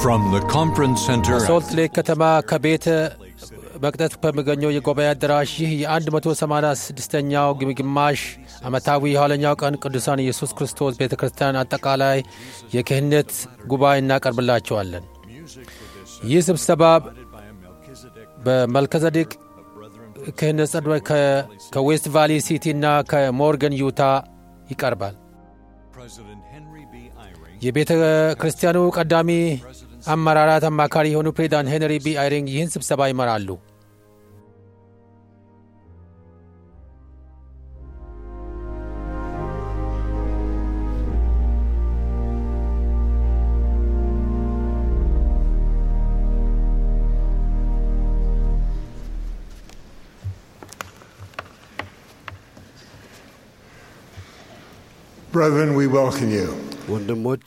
From the conference center በሶልት ሌክ ከተማ ከቤተ መቅደስ በሚገኘው የጉባኤ አዳራሽ ይህ የ186ኛው ግማሽ ዓመታዊ የኋለኛው ቀን ቅዱሳን ኢየሱስ ክርስቶስ ቤተ ክርስቲያን አጠቃላይ የክህነት ጉባኤ እናቀርብላቸዋለን። ይህ ስብሰባ በመልከዘዴቅ ክህነት ጸድበ ከዌስት ቫሊ ሲቲ እና ከሞርገን ዩታ ይቀርባል። የቤተ ክርስቲያኑ ቀዳሚ አመራራት አማካሪ የሆኑ ፕሬዚዳንት ሄንሪ ቢ አይሪንግ ይህን ስብሰባ ይመራሉ። Brethren, we welcome you. ወንድሞች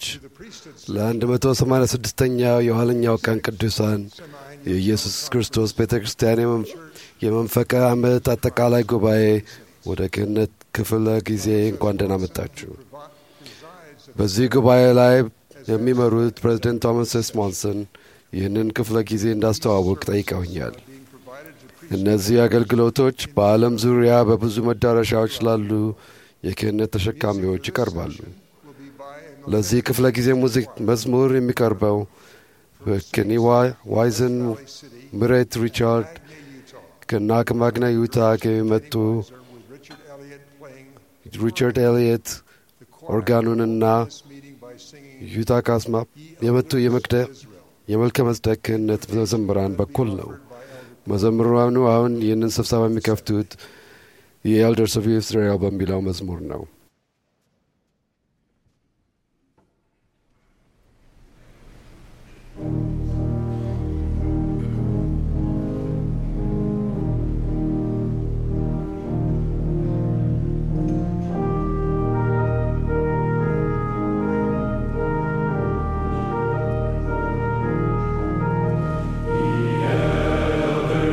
ለ186ኛው የኋለኛው ቀን ቅዱሳን የኢየሱስ ክርስቶስ ቤተ ክርስቲያን የመንፈቀ ዓመት አጠቃላይ ጉባኤ ወደ ክህነት ክፍለ ጊዜ እንኳን ደህና መጣችሁ። በዚህ ጉባኤ ላይ የሚመሩት ፕሬዚደንት ቶማስ ኤስ ሞንሰን ይህንን ክፍለ ጊዜ እንዳስተዋውቅ ጠይቀውኛል። እነዚህ አገልግሎቶች በዓለም ዙሪያ በብዙ መዳረሻዎች ላሉ የክህነት ተሸካሚዎች ይቀርባሉ። ለዚህ ክፍለ ጊዜ ሙዚክ መዝሙር የሚቀርበው በኬኒ ዋይዘን፣ ምሬት ሪቻርድ ከና ከማግና ዩታ ከሚመጡ ሪቻርድ ኤልየት ኦርጋኑንና ዩታ ካስማ የመጡ የመልከ መጽደቅ ክህነት መዘምራን በኩል ነው። መዘምራኑ አሁን ይህንን ስብሰባ የሚከፍቱት የኤልደርስ ኦፍ ኢስራኤል በሚለው መዝሙር ነው።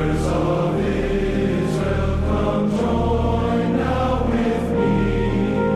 Israel, come join now with me.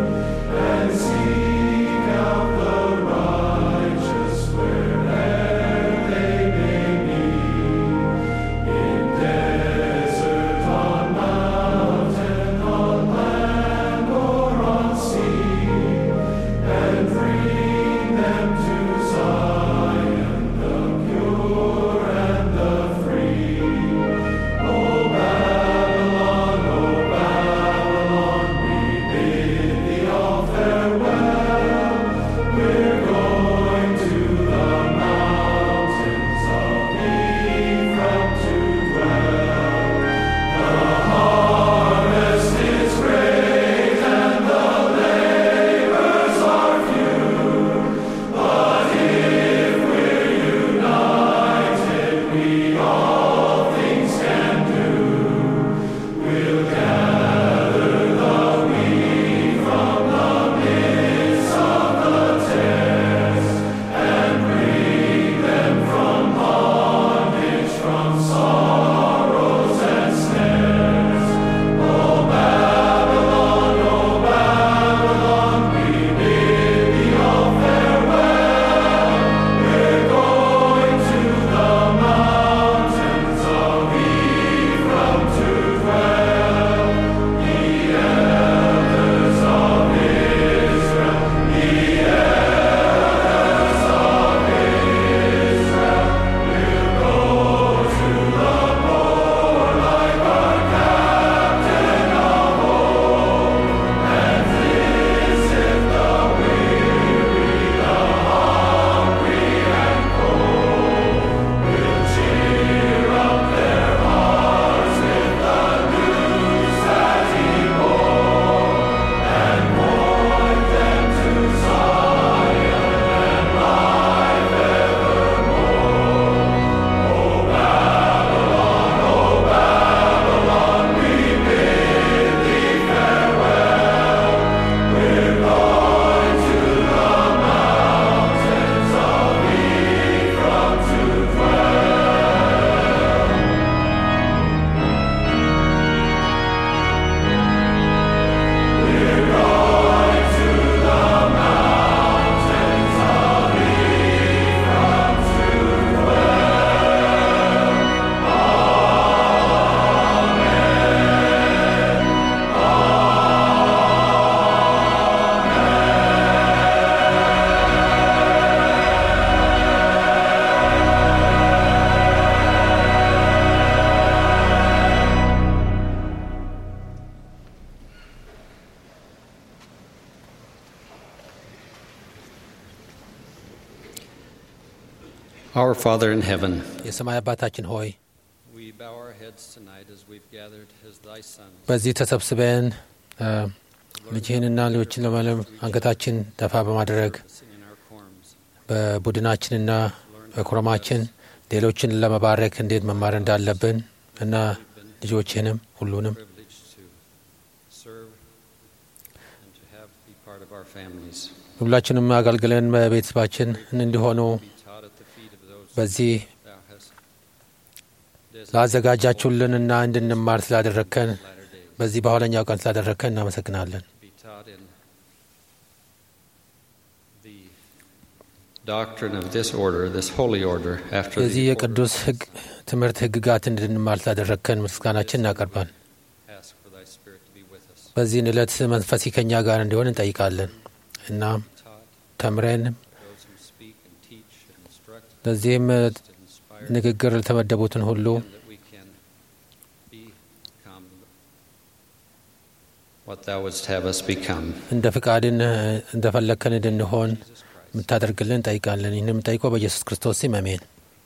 Our Father in heaven, የሰማይ አባታችን ሆይ we bow our heads tonight as we've gathered as thy sons. በዚህ ተሰብስበን እ፣ ልጅህንና ሌሎችን ለመለም አንገታችን ደፋ በማድረግ Sing in our quorums, በቡድናችንና በኮረማችን ሌሎችን ለመባረክ እንዴት መማር እንዳለብን እና ልጆችህንም ሁሉንም privileged to serve and to have be part of our families. ሁላችንም አገልግለን በቤተሰባችን እንዲሆኑ Be taught at the feet of those በዚህ thou hast designated ላዘጋጃችሁልንና እንድንማር ስላደረግከን latter days. በዚህ በኋለኛው ቀን ስላደረግከን እናመሰግናለን። Be taught in the doctrine of this order, this holy order, after የዚህ the የቅዱስ ሕግ ትምህርት ሕግጋት እንድንማር ስላደረግከን ምስጋናችን እናቀርባል። ask for thy spirit to be with us. በዚህን ዕለት መንፈስ ከኛ ጋር እንዲሆን እንጠይቃለን እና Taught ተምረን those who speak and teach and instruct ለዚህም to inspire ንግግር ለተመደቡትን ሁሉ and that we can become what thou wouldst have us become. እንደ ፍቃድን እንደ ፈለግከን እንድንሆን Jesus Christ. የምታደርግልን እንጠይቃለን። ይህን የምጠይቀው በኢየሱስ ክርስቶስ ስም አሜን።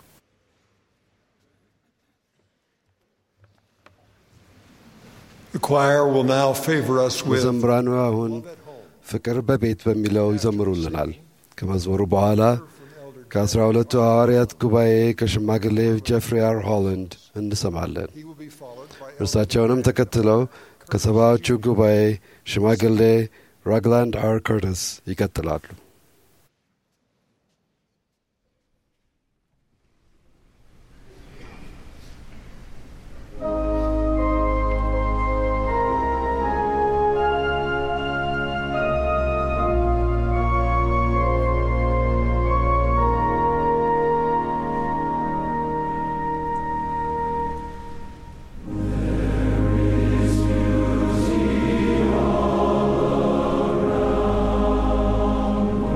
The choir will now favor us with መዘምራኑ አሁን ፍቅር በቤት በሚለው ይዘምሩልናል። ከመዝሙሩ በኋላ ከአስራ ሁለቱ ሐዋርያት ጉባኤ ከሽማግሌ ጀፍሪ አር ሆላንድ እንሰማለን። He will be followed by እርሳቸውንም ተከትለው ከሰባዎቹ ጉባኤ ሽማግሌ ራግላንድ አር ከርተስ ይቀጥላሉ። There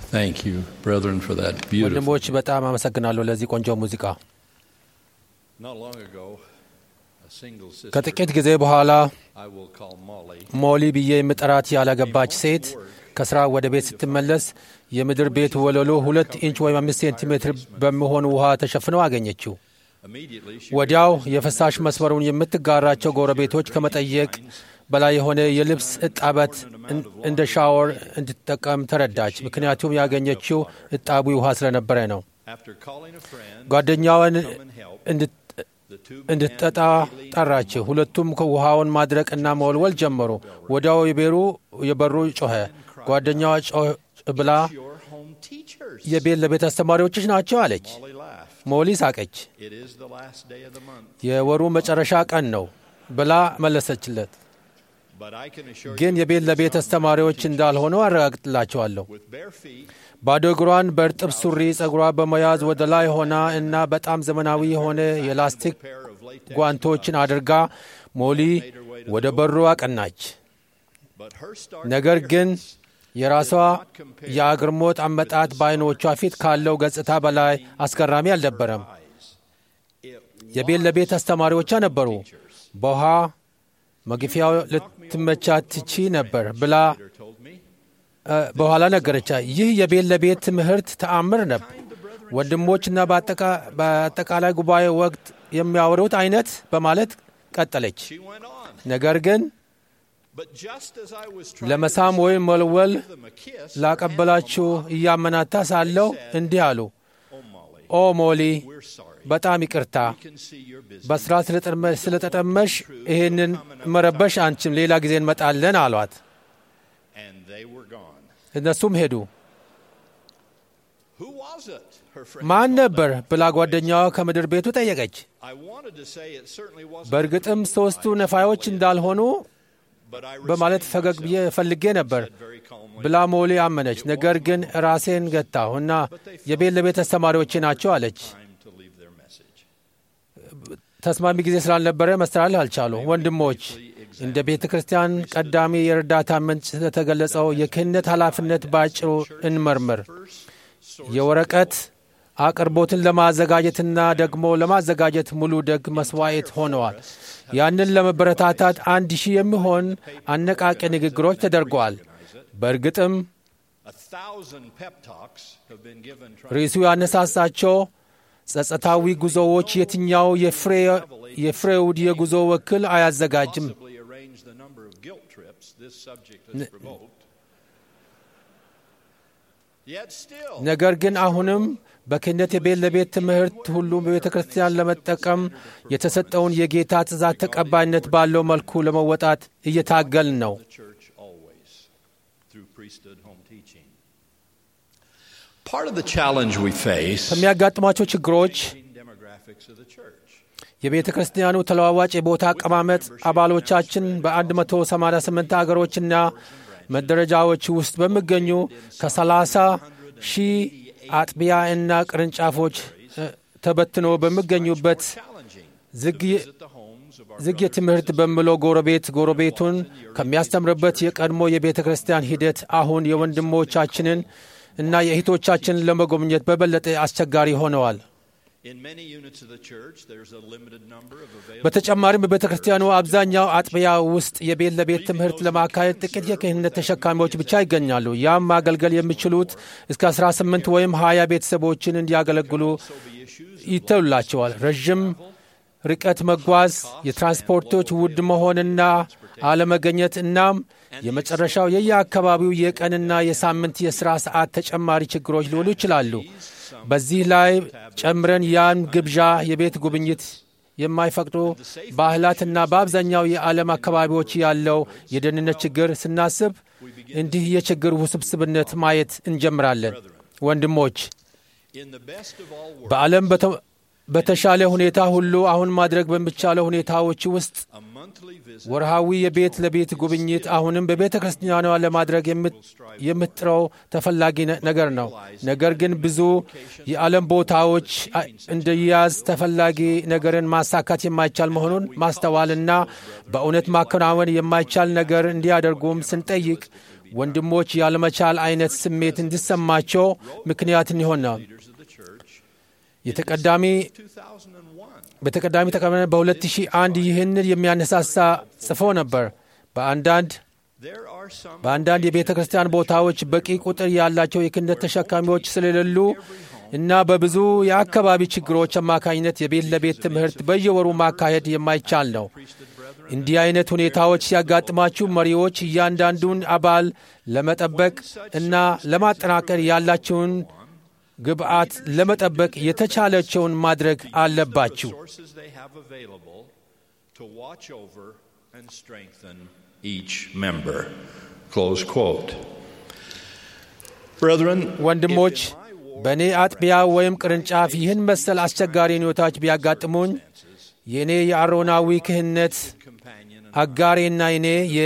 Thank you, brethren, for that beautiful. ወንድሞች በጣም አመሰግናለሁ ለዚህ ቆንጆ ሙዚቃ። Not long ago, a single sister ከጥቂት ጊዜ በኋላ I will call Molly ሞሊ ብዬ የምጠራት ያላገባች ሴት ከስራ ወደ ቤት ስትመለስ የምድር ቤት ወለሉ ሁለት ኢንች ወይም አምስት ሴንቲሜትር በሚሆን ውሃ ተሸፍነው አገኘችው። immediately she ወዲያው የፍሳሽ መስመሩን የምትጋራቸው ጎረቤቶች ከመጠየቅ በላይ የሆነ የልብስ እጣበት እን- እንደ ሻወር እንድትጠቀም ተረዳች። ምክንያቱም ያገኘችው እጣቢ ውሃ ስለነበረ ነው። after calling a friend ጓደኛዋን to come and help, እንድት- the two እንድትጠጣ ጠራች። ሁለቱም ውሃውን ማድረቅና መወልወል ጀመሩ። ወዲያው የቤሩ የበሩ ጮኸ። ጓደኛዋ ጮህ ብላ your home teachers. የቤት ለቤት አስተማሪዎችሽ ናቸው አለች። Molly laughed. ሞሊ ሳቀች። It is the last day of the month, የወሩ መጨረሻ ቀን ነው ብላ መለሰችለት። but I can assure ግን you የቤት ለቤት አስተማሪዎች እንዳልሆኑ አረጋግጥላቸዋለሁ። with bare feet, ባዶ እግሯን በእርጥብ ሱሪ ጸጉሯ በመያዝ ወደ ላይ ሆና እና በጣም ዘመናዊ የሆነ የላስቲክ pair of latex ጓንቶችን አድርጋ ሞሊ ወደ በሩ አቀናች። but her stark ነገር ግን appearance የራሷ የአግርሞት አመጣት በዓይኖቿ ፊት ካለው ገጽታ በላይ አስገራሚ አልነበረም። it የቤት ለቤት አስተማሪዎቿ ነበሩ። በውሃ መግፊያው ልትመቻት ትቺ ነበር ብላ later told me እ፣ በኋላ ነገረቻ። ይህ የቤት ለቤት ትምህርት ተአምር ነበር። ወንድሞችና በአጠቃ- በአጠቃላይ ጉባኤ ወቅት የሚያወሩት አይነት በማለት ቀጠለች። she went on ነገር ግን but just as I was trying ለመሳም to ወይም መወልወል give them a kiss ላቀበላችሁ እያመናታ ሳለው እንዲህ አሉ። oh Molly ኦ ሞሊ፣ we're sorry በጣም ይቅርታ we can see you're busy በስራ ስለጠመ- ስለተጠመሽ ይህንን መረበሽ አንችም፣ ሌላ ጊዜ እንመጣለን አሏት። and they were gone እነሱም ሄዱ። who was it her friend ማን ነበር ብላ ጓደኛዋ ከምድር ቤቱ ጠየቀች። I wanted to say it certainly wasn't በእርግጥም ሦስቱ ነፋዮች እንዳልሆኑ but I በማለት restrained ፈገግ ብዬ myself, ፈልጌ ነበር said very calmly ብላ ሞሊ አመነች። ነገር ግን ራሴን ገታሁ እና የቤት ለቤት አስተማሪዎቼ ናቸው አለች። time to leave their message ተስማሚ ጊዜ ስላልነበረ መስተላለፍ አልቻሉ። ወንድሞች እንደ ቤተ ክርስቲያን ቀዳሚ የእርዳታ ምንጭ ስለተገለጸው የክህነት ኃላፊነት በአጭሩ እንመርምር። የወረቀት አቅርቦትን ለማዘጋጀትና ደግሞ ለማዘጋጀት ሙሉ ደግ መስዋዕት ሆነዋል። ያንን ለመበረታታት አንድ ሺህ የሚሆን አነቃቂ ንግግሮች ተደርገዋል። በእርግጥም a thousand pep talks have been given trying ርዕሱ ያነሳሳቸው ጸጸታዊ ጉዞዎች የትኛው የፍሬ- የፍሬውድ የጉዞ ወኪል አያዘጋጅም? possibly arrange the number of guilt trips this subject has provoked yet still ነገር ግን አሁንም በክህነት የቤት ለቤት ትምህርት ሁሉም በቤተ ክርስቲያን ለመጠቀም የተሰጠውን የጌታ ትእዛዝ ተቀባይነት ባለው መልኩ ለመወጣት እየታገልን ነው። the church always through priesthood home teaching. Part of the challenge we face ከሚያጋጥሟቸው ችግሮች changing demographics of the church. የቤተ ክርስቲያኑ ተለዋዋጭ የቦታ አቀማመጥ አባሎቻችን በ188 አገሮችና መደረጃዎች ውስጥ በሚገኙ ከ30 ሺህ አጥቢያ እና ቅርንጫፎች እ፣ ተበትኖ በሚገኙበት Challenging ዝግ at the homes of our ዝግ የትምህርት በሚለው ጎረቤት ጎረቤቱን ከሚያስተምርበት የቀድሞ የቤተ ክርስቲያን ሂደት አሁን የወንድሞቻችንን እና የእህቶቻችንን ለመጎብኘት በበለጠ አስቸጋሪ ሆነዋል። in many units of the church there's a limited number of available በተጨማሪም በቤተ ክርስቲያኑ አብዛኛው አጥቢያ ውስጥ የቤት ለቤት ትምህርት ለማካሄድ ጥቂት የክህነት ተሸካሚዎች ብቻ ይገኛሉ። ያም ማገልገል የሚችሉት እስከ 18 ወይም 20 ቤተሰቦችን እንዲያገለግሉ ይተውላቸዋል። ረዥም ርቀት መጓዝ፣ የትራንስፖርቶች ውድ መሆንና አለመገኘት እናም የመጨረሻው የየአካባቢው የቀንና የሳምንት የሥራ ሰዓት ተጨማሪ ችግሮች ሊሆኑ ይችላሉ። በዚህ ላይ ጨምረን ያን ግብዣ የቤት ጉብኝት የማይፈቅዱ ባህላትና በአብዛኛው የዓለም አካባቢዎች ያለው የደህንነት ችግር ስናስብ እንዲህ የችግር ውስብስብነት ማየት እንጀምራለን። ወንድሞች in the best of all worlds በዓለም በተ- በተሻለ ሁኔታ ሁሉ አሁን ማድረግ በሚቻለው ሁኔታዎች ውስጥ a monthly visit ወርሃዊ የቤት ለቤት ጉብኝት አሁንም በቤተ ክርስቲያኗ ለማድረግ የምት- የምትጥረው ተፈላጊ ነ- ነገር ነው። ነገር ግን ብዙ የዓለም ቦታዎች አ- እንዲያዝ ተፈላጊ ነገርን ማሳካት የማይቻል መሆኑን ማስተዋልና በእውነት ማከናወን የማይቻል ነገር እንዲያደርጉም ስንጠይቅ ወንድሞች ያለመቻል አይነት ስሜት እንዲሰማቸው ምክንያት ይሆናል። leaders of the church. የተቀዳሚ 2001. በተቀዳሚ ተቀበለ በ2001 ይህንን የሚያነሳሳ ጽፎ ነበር። በአንዳንድ There are some በአንዳንድ የቤተ ክርስቲያን ቦታዎች በቂ ቁጥር ያላቸው የክህነት ተሸካሚዎች ስለሌሉ እና በብዙ የአካባቢ ችግሮች አማካኝነት የቤት ለቤት ትምህርት በየወሩ ማካሄድ የማይቻል ነው። እንዲህ አይነት ሁኔታዎች ሲያጋጥማችሁ መሪዎች እያንዳንዱን አባል ለመጠበቅ እና ለማጠናከር ያላቸውን ግብዓት ለመጠበቅ የተቻለቸውን ማድረግ አለባችሁ። sources they have available to watch over and strengthen each member. Close quote. Brethren, ወንድሞች በእኔ አጥቢያ ወይም ቅርንጫፍ ይህን መሰል አስቸጋሪ ሁኔታዎች ቢያጋጥሙኝ የእኔ የአሮናዊ ክህነት አጋሬና እኔ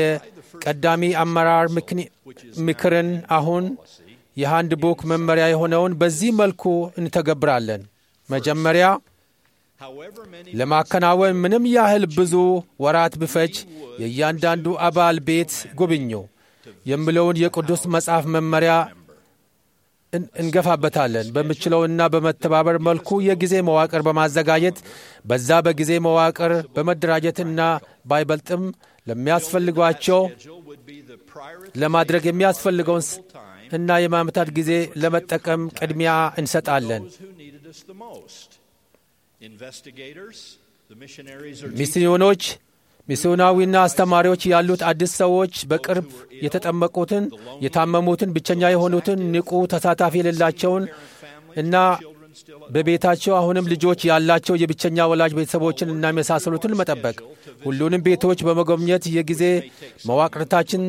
የቀዳሚ አመራር ምክኒ- ምክርን አሁን የሃንድ ቡክ መመሪያ የሆነውን በዚህ መልኩ እንተገብራለን። መጀመሪያ however many ለማከናወን ምንም ያህል ብዙ ወራት ብፈጅ የእያንዳንዱ አባል ቤት ጎብኙ የሚለውን የቅዱስ መጽሐፍ መመሪያ እን- እንገፋበታለን። በምችለውና በመተባበር መልኩ የጊዜ መዋቅር በማዘጋጀት በዛ በጊዜ መዋቅር በመደራጀትና ባይበልጥም ለሚያስፈልጓቸው schedule would be the priority ለማድረግ የሚያስፈልገውን ስ- እና የማመታት ጊዜ ለመጠቀም ቅድሚያ እንሰጣለን። those who needed us the most. Investigators, the missionaries are ሚስዮኖች ሚስዮናዊና አስተማሪዎች ያሉት አዲስ ሰዎች በቅርብ የተጠመቁትን፣ የታመሙትን፣ ብቸኛ የሆኑትን፣ ንቁ ተሳታፊ የሌላቸውን እና በቤታቸው አሁንም ልጆች ያላቸው የብቸኛ ወላጅ ቤተሰቦችን እና የመሳሰሉትን መጠበቅ፣ ሁሉንም ቤቶች በመጎብኘት የጊዜ መዋቅርታችን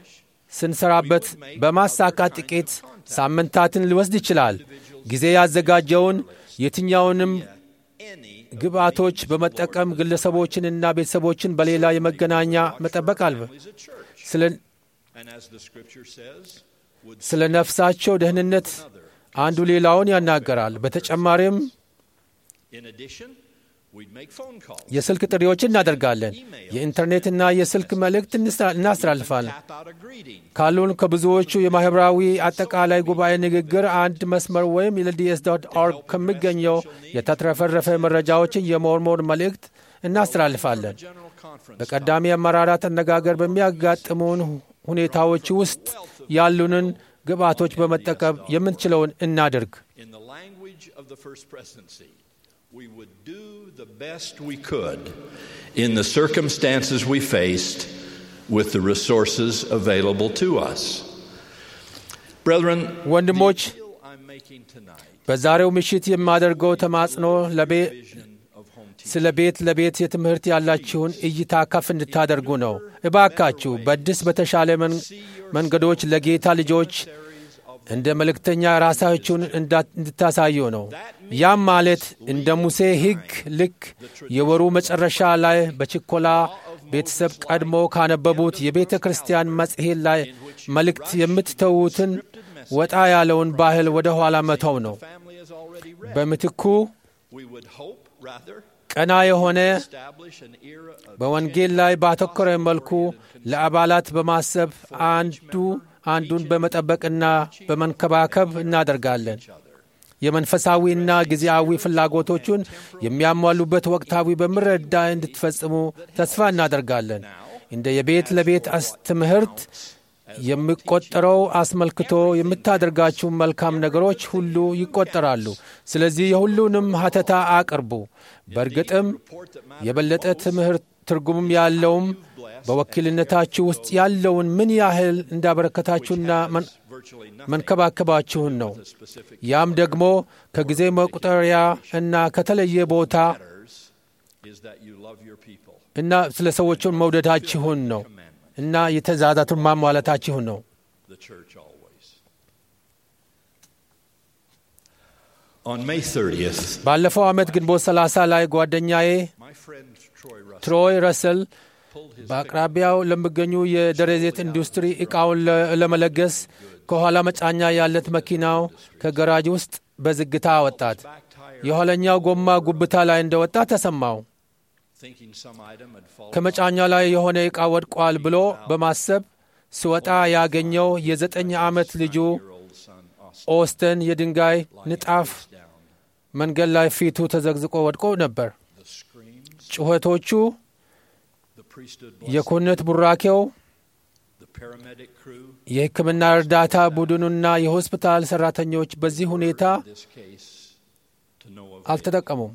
ስንሰራበት በማሳካት ጥቂት ሳምንታትን ሊወስድ ይችላል። ጊዜ ያዘጋጀውን የትኛውንም any ግብዓቶች በመጠቀም ግለሰቦችንና ቤተሰቦችን በሌላ የመገናኛ መጠበቅ አልበ is a church. ስለ And as the scripture says, would ስለ ነፍሳቸው ደህንነት አንዱ ሌላውን ያናገራል። በተጨማሪም in addition, we'd make phone calls. የስልክ ጥሪዎችን እናደርጋለን። የኢንተርኔትና የስልክ መልእክት እንስራ- እናስተላልፋለን። Tap out a greeting. ካሉን ከብዙዎቹ የማኅበራዊ አጠቃላይ ጉባኤ ንግግር አንድ መስመር ወይም ኤልዲኤስ ዶት ኦርግ ከሚገኘው የተትረፈረፈ መረጃዎችን የሞርሞን መልእክት እናስተላልፋለን። General conference. በቀዳሚ አመራራት አነጋገር በሚያጋጥሙን ሁኔታዎች ውስጥ ያሉንን ግብዓቶች በመጠቀም የምንችለውን እናድርግ። In the language of the first presidency, we would do the best we could in the circumstances we faced with the resources available to us. Brethren, ወንድሞች the appeal I'm making tonight በዛሬው ምሽት የማደርገው ተማጽኖ ለቤ- vision of home teaching. ስለ ቤት ለቤት የትምህርት ያላችሁን እይታ ከፍ እንድታደርጉ ነው። እባካችሁ በአዲስ በተሻለ መን- መንገዶች ለጌታ ልጆች እንደ መልእክተኛ ራሳችሁን እንዳ- እንድታሳዩ ነው። ያም ማለት እንደ ሙሴ ሕግ ልክ የወሩ መጨረሻ ላይ በችኮላ ቤተሰብ ቀድሞ ካነበቡት የቤተ ክርስቲያን መጽሔት ላይ መልእክት የምትተዉትን ወጣ ያለውን ባህል ወደ ኋላ መተው ነው። Family has already read. በምትኩ We would hope, rather, ቀና የሆነ establish an era of በወንጌል ላይ ባተኮረ መልኩ ለአባላት በማሰብ አንዱ አንዱን በመጠበቅና በመንከባከብ እናደርጋለን። የመንፈሳዊና ጊዜያዊ ፍላጎቶቹን የሚያሟሉበት ወቅታዊ በምረዳ እንድትፈጽሙ ተስፋ እናደርጋለን። እንደ የቤት ለቤት አስ- ትምህርት የሚቆጠረው አስመልክቶ የምታደርጋችሁ መልካም ነገሮች ሁሉ ይቆጠራሉ። ስለዚህ የሁሉንም ሀተታ አቅርቡ። በእርግጥም የበለጠ ትምህርት ትርጉምም ያለውም በወኪልነታችሁ ውስጥ ያለውን ምን ያህል እንዳበረከታችሁና መን- virtually nothing መንከባከባችሁን ነው። ያም ደግሞ ከጊዜ መቁጠሪያ እና ከተለየ ቦታ matters is that you love your people. እና ስለ ሰዎቹን መውደዳችሁን ነው እና የተዛዛቱን ማሟላታችሁን ነው። the church always. On May 30th, ባለፈው ዓመት ግንቦት 30 ላይ ጓደኛዬ my friend Troy Russell ትሮይ ረስል pulled his በአቅራቢያው ለሚገኙ የደረዜት ኢንዱስትሪ ዕቃውን ለ- ለመለገስ ከኋላ መጫኛ ያለት መኪናው ከገራጅ ውስጥ በዝግታ አወጣት። back tire, የኋለኛው ጎማ ጉብታ ላይ እንደወጣ ተሰማው። thinking some item had fallen. ከመጫኛ ላይ የሆነ ዕቃ ወድቋል ብሎ በማሰብ ሲወጣ ያገኘው የዘጠኝ ዓመት ልጁ ኦስተን የድንጋይ ንጣፍ መንገድ ላይ ፊቱ ተዘግዝቆ ወድቆ ነበር። ጩኸቶቹ፣ የኩነት ቡራኬው፣ የሕክምና እርዳታ ቡድኑና የሆስፒታል ሠራተኞች በዚህ ሁኔታ አልተጠቀሙም።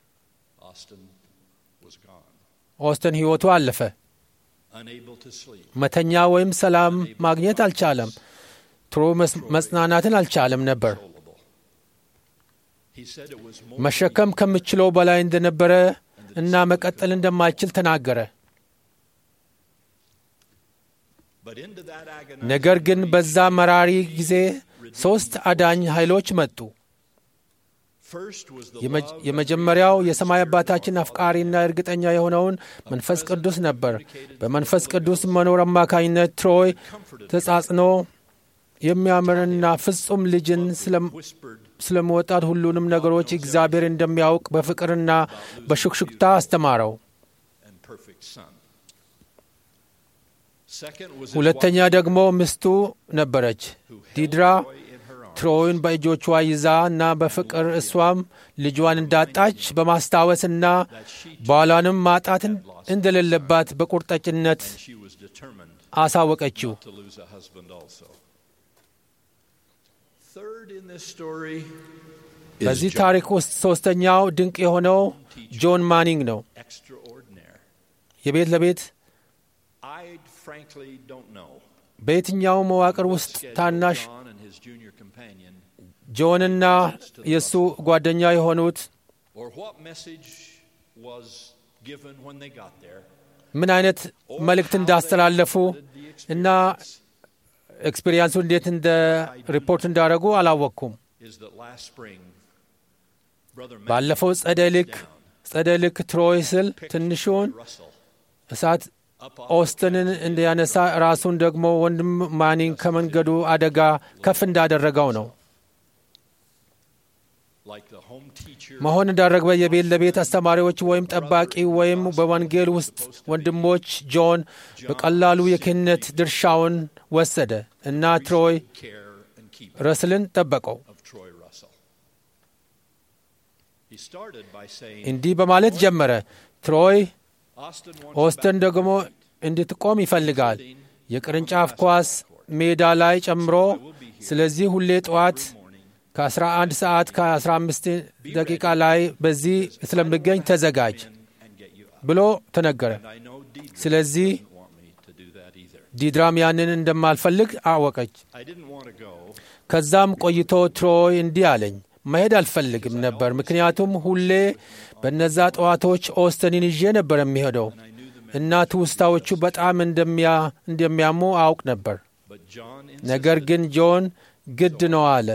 ኦስተን ሕይወቱ አለፈ። መተኛ ወይም ሰላም ማግኘት አልቻለም። ጥሩ መጽናናትን አልቻለም ነበር። መሸከም ከምችለው በላይ እንደነበረ እና መቀጠል እንደማይችል ተናገረ። ነገር ግን በዛ መራሪ ጊዜ ሦስት አዳኝ ኃይሎች መጡ። የመጀመሪያው የሰማይ አባታችን አፍቃሪና እርግጠኛ የሆነውን መንፈስ ቅዱስ ነበር። በመንፈስ ቅዱስ መኖር አማካኝነት ትሮይ ተጻጽኖ የሚያምርና ፍጹም ልጅን ስለመወጣት ሁሉንም ነገሮች እግዚአብሔር እንደሚያውቅ በፍቅርና በሹክሹክታ አስተማረው። ሁለተኛ ደግሞ ሚስቱ ነበረች ዲድራ ትሮይን በእጆቿ ይዛ እና በፍቅር እሷም ልጇን እንዳጣች በማስታወስና ባሏንም ማጣት እንደሌለባት በቁርጠኝነት አሳወቀችው። በዚህ ታሪክ ውስጥ ሦስተኛው ድንቅ የሆነው ጆን ማኒንግ ነው። የቤት ለቤት በየትኛው መዋቅር ውስጥ ታናሽ ጆንና የእሱ ጓደኛ የሆኑት ምን አይነት መልእክት እንዳስተላለፉ እና ኤክስፔሪንሱ እንዴት እንደ ሪፖርት እንዳደረጉ አላወቅኩም። ባለፈው ጸደይ ልክ ጸደይ ልክ ትሮይ ስል ትንሹን እሳት ኦስትንን እንዲያነሳ ራሱን ደግሞ ወንድም ማኒንግ ከመንገዱ አደጋ ከፍ እንዳደረገው ነው መሆን እንዳደረገ የቤት ለቤት አስተማሪዎች ወይም ጠባቂ ወይም በወንጌል ውስጥ ወንድሞች ጆን በቀላሉ የክህነት ድርሻውን ወሰደ እና ትሮይ ረስልን ጠበቀው። እንዲህ በማለት ጀመረ። ትሮይ ኦስተን ደግሞ እንድትቆም ይፈልጋል፣ የቅርንጫፍ ኳስ ሜዳ ላይ ጨምሮ። ስለዚህ ሁሌ ጠዋት ከ11 ሰዓት ከ15 ደቂቃ ላይ በዚህ ስለምገኝ ተዘጋጅ ብሎ ተነገረ። ስለዚህ ዲድራም ያንን እንደማልፈልግ አወቀች። ከዛም ቆይቶ ትሮይ እንዲህ አለኝ፣ መሄድ አልፈልግም ነበር፣ ምክንያቱም ሁሌ በነዛ ጠዋቶች ኦስተንን ይዤ ነበር የሚሄደው እና ትውስታዎቹ በጣም እንደሚያሙ አውቅ ነበር። ነገር ግን ጆን ግድ ነው አለ።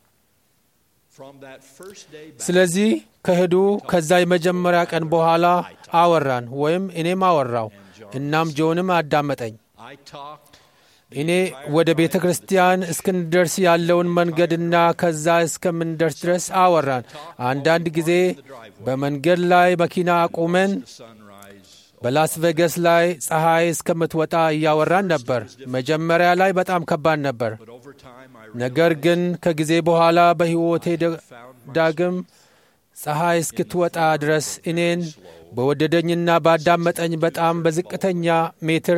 ስለዚህ ከሄዱ ከዛ የመጀመሪያ ቀን በኋላ አወራን ወይም እኔም አወራው። እናም ጆንም አዳመጠኝ። እኔ ወደ ቤተ ክርስቲያን እስክንደርስ ያለውን መንገድና ከዛ እስከምንደርስ ድረስ አወራን። አንዳንድ ጊዜ በመንገድ ላይ መኪና አቁመን በላስ ቬገስ ላይ ፀሐይ እስከምትወጣ እያወራን ነበር። መጀመሪያ ላይ በጣም ከባድ ነበር። ነገር ግን ከጊዜ በኋላ በሕይወቴ ዳግም ፀሐይ እስክትወጣ ድረስ እኔን በወደደኝና ባዳመጠኝ በጣም በዝቅተኛ ሜትር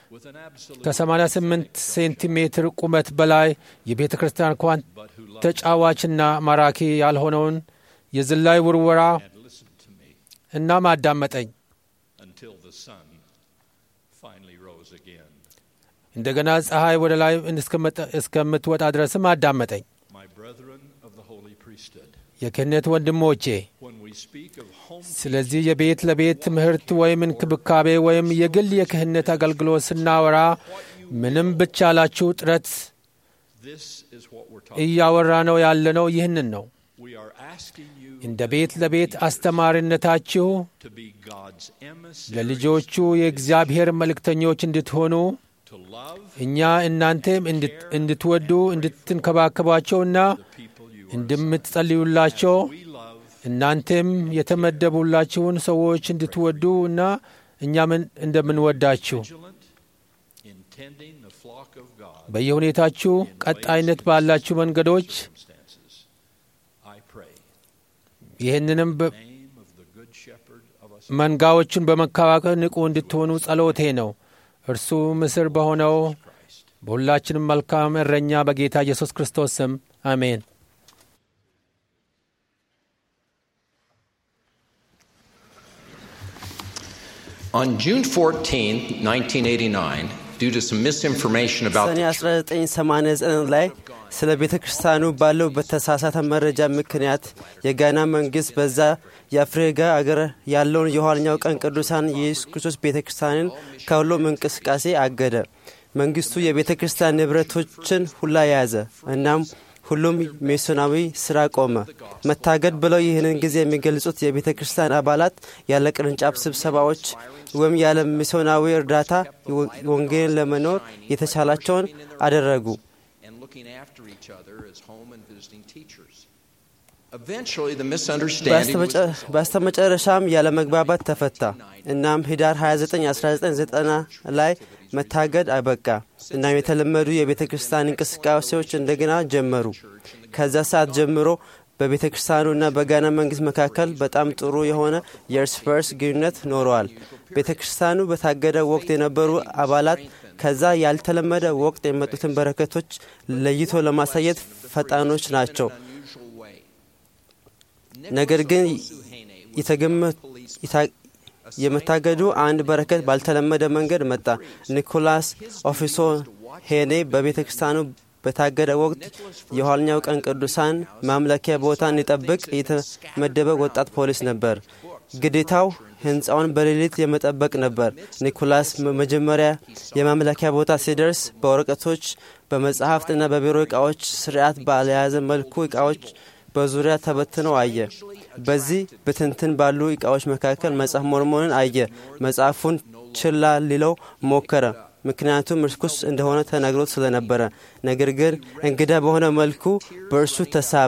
ከ88 ሴንቲሜትር ቁመት በላይ የቤተ ክርስቲያን ኳን ተጫዋችና ማራኪ ያልሆነውን የዝላይ ውርወራ እናም አዳመጠኝ። እንደገና ፀሐይ ወደ ላይ እስከምትወጣ ድረስም አዳመጠኝ። የክህነት ወንድሞቼ፣ ስለዚህ የቤት ለቤት ትምህርት ወይም እንክብካቤ ወይም የግል የክህነት አገልግሎት ስናወራ ምንም ብቻላችሁ ጥረት እያወራ ነው ያለነው ይህንን ነው። እንደ ቤት ለቤት አስተማሪነታችሁ ለልጆቹ የእግዚአብሔር መልእክተኞች እንድትሆኑ እኛ እናንተም እንድትወዱ እንድትንከባከቧቸውና እንደምትጸልዩላቸው እናንተም የተመደቡላችሁን ሰዎች እንድትወዱ እና እኛም እንደምንወዳችሁ flock of God በየሁኔታችሁ ቀጣይነት ባላችሁ መንገዶች circumstances. I pray ይህንንም በ- in the name of the good shepherd of us መንጋዎቹን በመከባከል ንቁ እንድትሆኑ ጸሎቴ ነው። እርሱ ምስር በሆነው Christ. በሁላችንም መልካም እረኛ በጌታ ኢየሱስ ክርስቶስ ስም አሜን። On June 14, 1989, due to some misinformation about ሰኔ the 1989 ላይ ስለ ቤተ ክርስቲያኑ ባለው በተሳሳተ መረጃ ምክንያት የጋና መንግስት በዛ የአፍሪካ አገር ያለውን የኋለኛው ቀን ቅዱሳን የኢየሱስ ክርስቶስ ቤተ ክርስቲያንን ከሁሉም እንቅስቃሴ አገደ። መንግስቱ የቤተ ክርስቲያን ንብረቶችን ሁላ ያዘ። እናም ሁሉም ሚስዮናዊ ስራ ቆመ። መታገድ ብለው ይህንን ጊዜ የሚገልጹት የቤተ ክርስቲያን አባላት ያለ ቅርንጫፍ ስብሰባዎች ወይም ያለ ሚስዮናዊ እርዳታ ወንጌልን ለመኖር የተቻላቸውን አደረጉ። and looking after each other as home and visiting teachers. Eventually, the misunderstanding was በስተመጨ- በስተመጨረሻም ያለ መግባባት ተፈታ። እናም ህዳር 29 1990 ላይ መታገድ አበቃ። እናም የተለመዱ የቤተ ክርስቲያን እንቅስቃሴዎች እንደገና ጀመሩ። ከዛ ሰዓት ጀምሮ በቤተ ክርስቲያኑና በጋና መንግስት መካከል በጣም ጥሩ የሆነ የእርስ በርስ ግንኙነት ኖረዋል። ቤተ ክርስቲያኑ በታገደ ወቅት የነበሩ አባላት ከዛ ያልተለመደ ወቅት የመጡትን በረከቶች ለይቶ ለማሳየት ፈጣኖች ናቸው። unusual way. ነገር ግን Suhene was የተገመ- የታ- የመታገዱ አንድ በረከት ባልተለመደ መንገድ መጣ። ኒኮላስ ኦፊሶ ሄኔ በቤተ ክርስቲያኑ በታገደ ወቅት የኋለኛው ቀን ቅዱሳን ማምለኪያ ቦታ እንዲጠብቅ የተመደበ ወጣት ፖሊስ ነበር። ግዴታው ህንፃውን በሌሊት የመጠበቅ ነበር። ኒኮላስ መ- መጀመሪያ የማምለኪያ ቦታ ሲደርስ በወረቀቶች በመጽሐፍትና በቢሮ ዕቃዎች ስርዓት ባልያዘ መልኩ ዕቃዎች በዙሪያ ተበትነው አየ። በዚህ ብትንትን ባሉ ዕቃዎች መካከል መጽሐፍ ሞርሞንን አየ። መጽሐፉን ችላ ሊለው ሞከረ፣ ምክንያቱም ርኩስ እንደሆነ ተነግሮት ስለነበረ። ነገር ግን እንግዳ በሆነ መልኩ በእርሱ ተሳበ።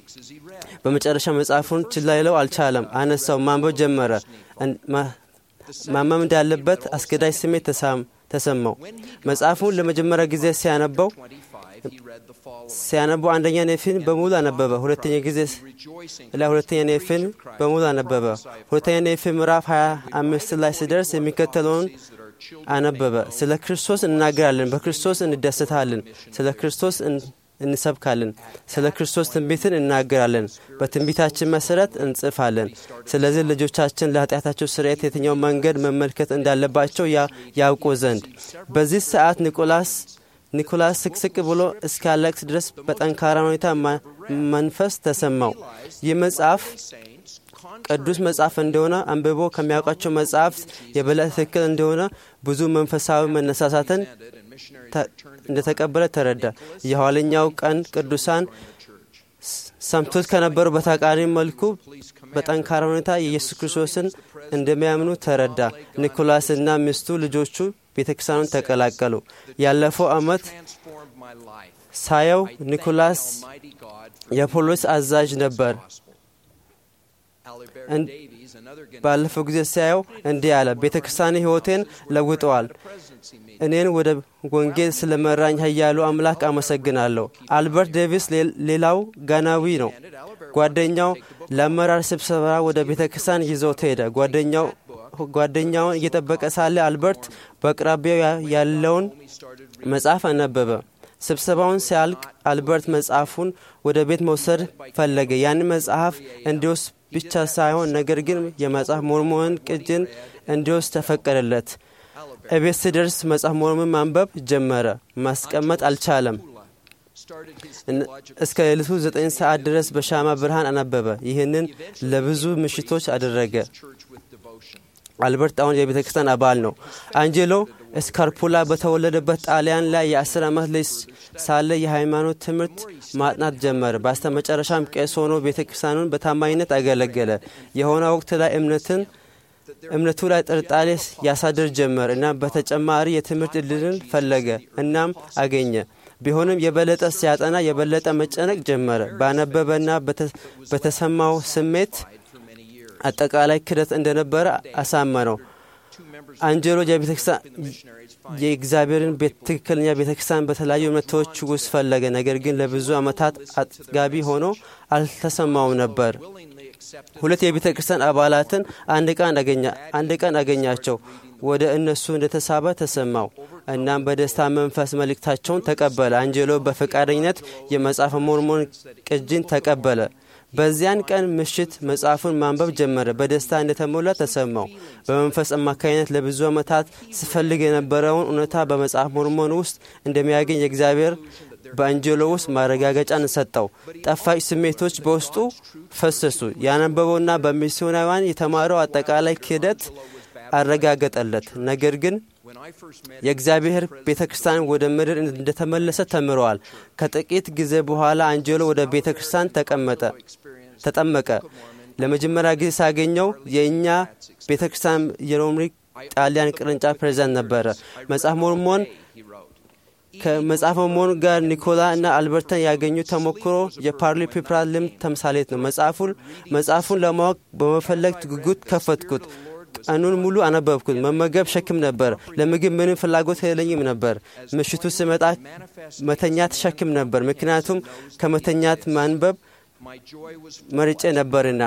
በመጨረሻ መጽሐፉን ችላ ሊለው አልቻለም። አነሳው፣ ማንበብ ጀመረ። እን- ማ- ማመም እንዳለበት አስገዳጅ ስሜት ተሳም- ተሰማው። መጽሐፉን ለመጀመሪያ ጊዜ ሲያነበው 25, he read the following ሲያነበው አንደኛ ኔፊን በሙሉ አነበበ። ሁለተኛ ጊዜ Rejoicing ላይ ሁለተኛ ኔፊን በሙሉ አነበበ። ሁለተኛ ኔፊን ምዕራፍ 25 ላይ ሲደርስ የሚከተለውን አነበበ። ስለ ክርስቶስ እናገራለን፣ በክርስቶስ እንደሰታለን፣ ስለ ክርስቶስ እን- እንሰብካለን፣ ስለ ክርስቶስ ትንቢትን እናገራለን፣ በትንቢታችን መሰረት እንጽፋለን። ስለዚህ ልጆቻችን ለኃጢአታቸው ስርየት የትኛው መንገድ መመልከት እንዳለባቸው ያ- ያውቁ ዘንድ በዚህ ሰዓት ኒቆላስ ኒኮላስ ስቅስቅ ብሎ እስካለቅስ ድረስ በጠንካራ ሁኔታ ማ- መንፈስ ተሰማው። ይህ መጽሐፍ ቅዱስ መጽሐፍ እንደሆነ አንብቦ ከሚያውቃቸው መጽሐፍት የበለጠ ትክክል እንደሆነ ብዙ መንፈሳዊ መነሳሳትን ተ- እንደተቀበለ ተረዳ። የኋለኛው ቀን ቅዱሳን ስ- ሰምቶት ከነበሩ በተቃራኒ መልኩ በጠንካራ ሁኔታ የኢየሱስ ክርስቶስን እንደሚያምኑ ተረዳ። ኒኮላስና ሚስቱ ልጆቹ ቤተ ክርስቲያኑን ተቀላቀሉ። ያለፈው ዓመት transformed my life. ሳየው ኒኮላስ Almighty God የፖሊስ አዛዥ ነበር። Albert And- Davies, another ባለፈው ጊዜ ሲያየው እንዲህ አለ፣ ቤተ ክርስቲያን ሕይወቴን ለውጠዋል። presidency meeting. እኔን ወደ ወንጌል ስለመራኝ ኃያሉ አምላክ አመሰግናለሁ። አልበርት ዴቪስ ሌ- ሌላው ጋናዊ ነው። ጓደኛው ለአመራር ስብሰባ ወደ ቤተ ክርስቲያን ይዘውት ሄደ። ጓደኛው ጓደኛውን እየጠበቀ ሳለ አልበርት በአቅራቢያው ያ- ያለውን መጽሐፍ አነበበ። ስብሰባውን ሲያልቅ አልበርት መጽሐፉን ወደ ቤት መውሰድ ፈለገ። ያን መጽሐፍ እንዲወስድ ብቻ ሳይሆን ነገር ግን የመጽሐፍ ሞርሞንን ቅጅን እንዲወስድ ተፈቀደለት። እቤት ሲደርስ መጽሐፍ ሞርሞን ማንበብ ጀመረ። ማስቀመጥ አልቻለም። እን- እስከ ሌሊቱ ዘጠኝ ሰዓት ድረስ በሻማ ብርሃን አነበበ። ይህንን ለብዙ ምሽቶች አደረገ። አልበርት አሁን የቤተ ክርስቲያን አባል ነው። አንጀሎ ስካርፑላ በተወለደበት ጣሊያን ላይ የአስር ዓመት ልጅ ሳለ የሃይማኖት ትምህርት ማጥናት ጀመረ። በስተ መጨረሻም ቄስ ሆኖ ቤተ ክርስቲያኑን በታማኝነት አገለገለ። የሆነ ወቅት ላይ እምነትን እምነቱ ላይ ጥርጣሬ ያሳድር ጀመር እና በተጨማሪ የትምህርት እድልን ፈለገ እናም አገኘ። ቢሆንም የበለጠ ሲያጠና የበለጠ መጨነቅ ጀመረ። ባነበበና በተ- በተሰማው ስሜት አጠቃላይ ክደት እንደነበረ አሳመነው። አንጀሎ የእግዚአብሔርን ትክክለኛ ቤተክርስቲያን በተለያዩ እምነቶች ውስጥ ፈለገ። ነገር ግን ለብዙ ዓመታት አጥጋቢ ሆኖ አልተሰማውም ነበር። ሁለት የቤተ ክርስቲያን አባላትን አንድ ቀን አገኛቸው። ወደ እነሱ እንደተሳበ ተሰማው። እናም በደስታ መንፈስ መልእክታቸውን ተቀበለ። አንጀሎ በፈቃደኝነት የመጽሐፈ ሞርሞን ቅጂን ተቀበለ። በዚያን ቀን ምሽት መጽሐፉን ማንበብ ጀመረ። በደስታ እንደተሞላ ተሰማው። በመንፈስ አማካኝነት ለብዙ ዓመታት ስፈልግ የነበረውን እውነታ በመጽሐፍ ሞርሞን ውስጥ እንደሚያገኝ የእግዚአብሔር በአንጀሎ ውስጥ ማረጋገጫን ሰጠው። ጣፋጭ ስሜቶች በውስጡ ፈሰሱ። ያነበበውና በሚስዮናውያን የተማረው አጠቃላይ ክህደት አረጋገጠለት። ነገር ግን የእግዚአብሔር ቤተ ክርስቲያን ወደ ምድር እንደተመለሰ ተምረዋል። ከጥቂት ጊዜ በኋላ አንጀሎ ወደ ቤተ ክርስቲያን ተቀመጠ ተጠመቀ። ለመጀመሪያ ጊዜ ሳገኘው የእኛ ቤተ ክርስቲያን የሮምሪ ጣሊያን ቅርንጫፍ ፕሬዚዳንት ነበረ። መጽሐፍ ሞርሞን ከመጽሐፈ ሞርሞን ጋር ኒኮላ እና አልበርተን ያገኙ ተሞክሮ የፓርሊ ፒፕራ ልምድ ተምሳሌት ነው። መጽሐፉን ለማወቅ በመፈለግ ጉጉት ከፈትኩት። ቀኑን ሙሉ አነበብኩት። መመገብ ሸክም ነበር። ለምግብ ምንም ፍላጎት የለኝም ነበር። ምሽቱ ስመጣ መተኛት ሸክም ነበር፣ ምክንያቱም ከመተኛት ማንበብ መርጬ ነበርና።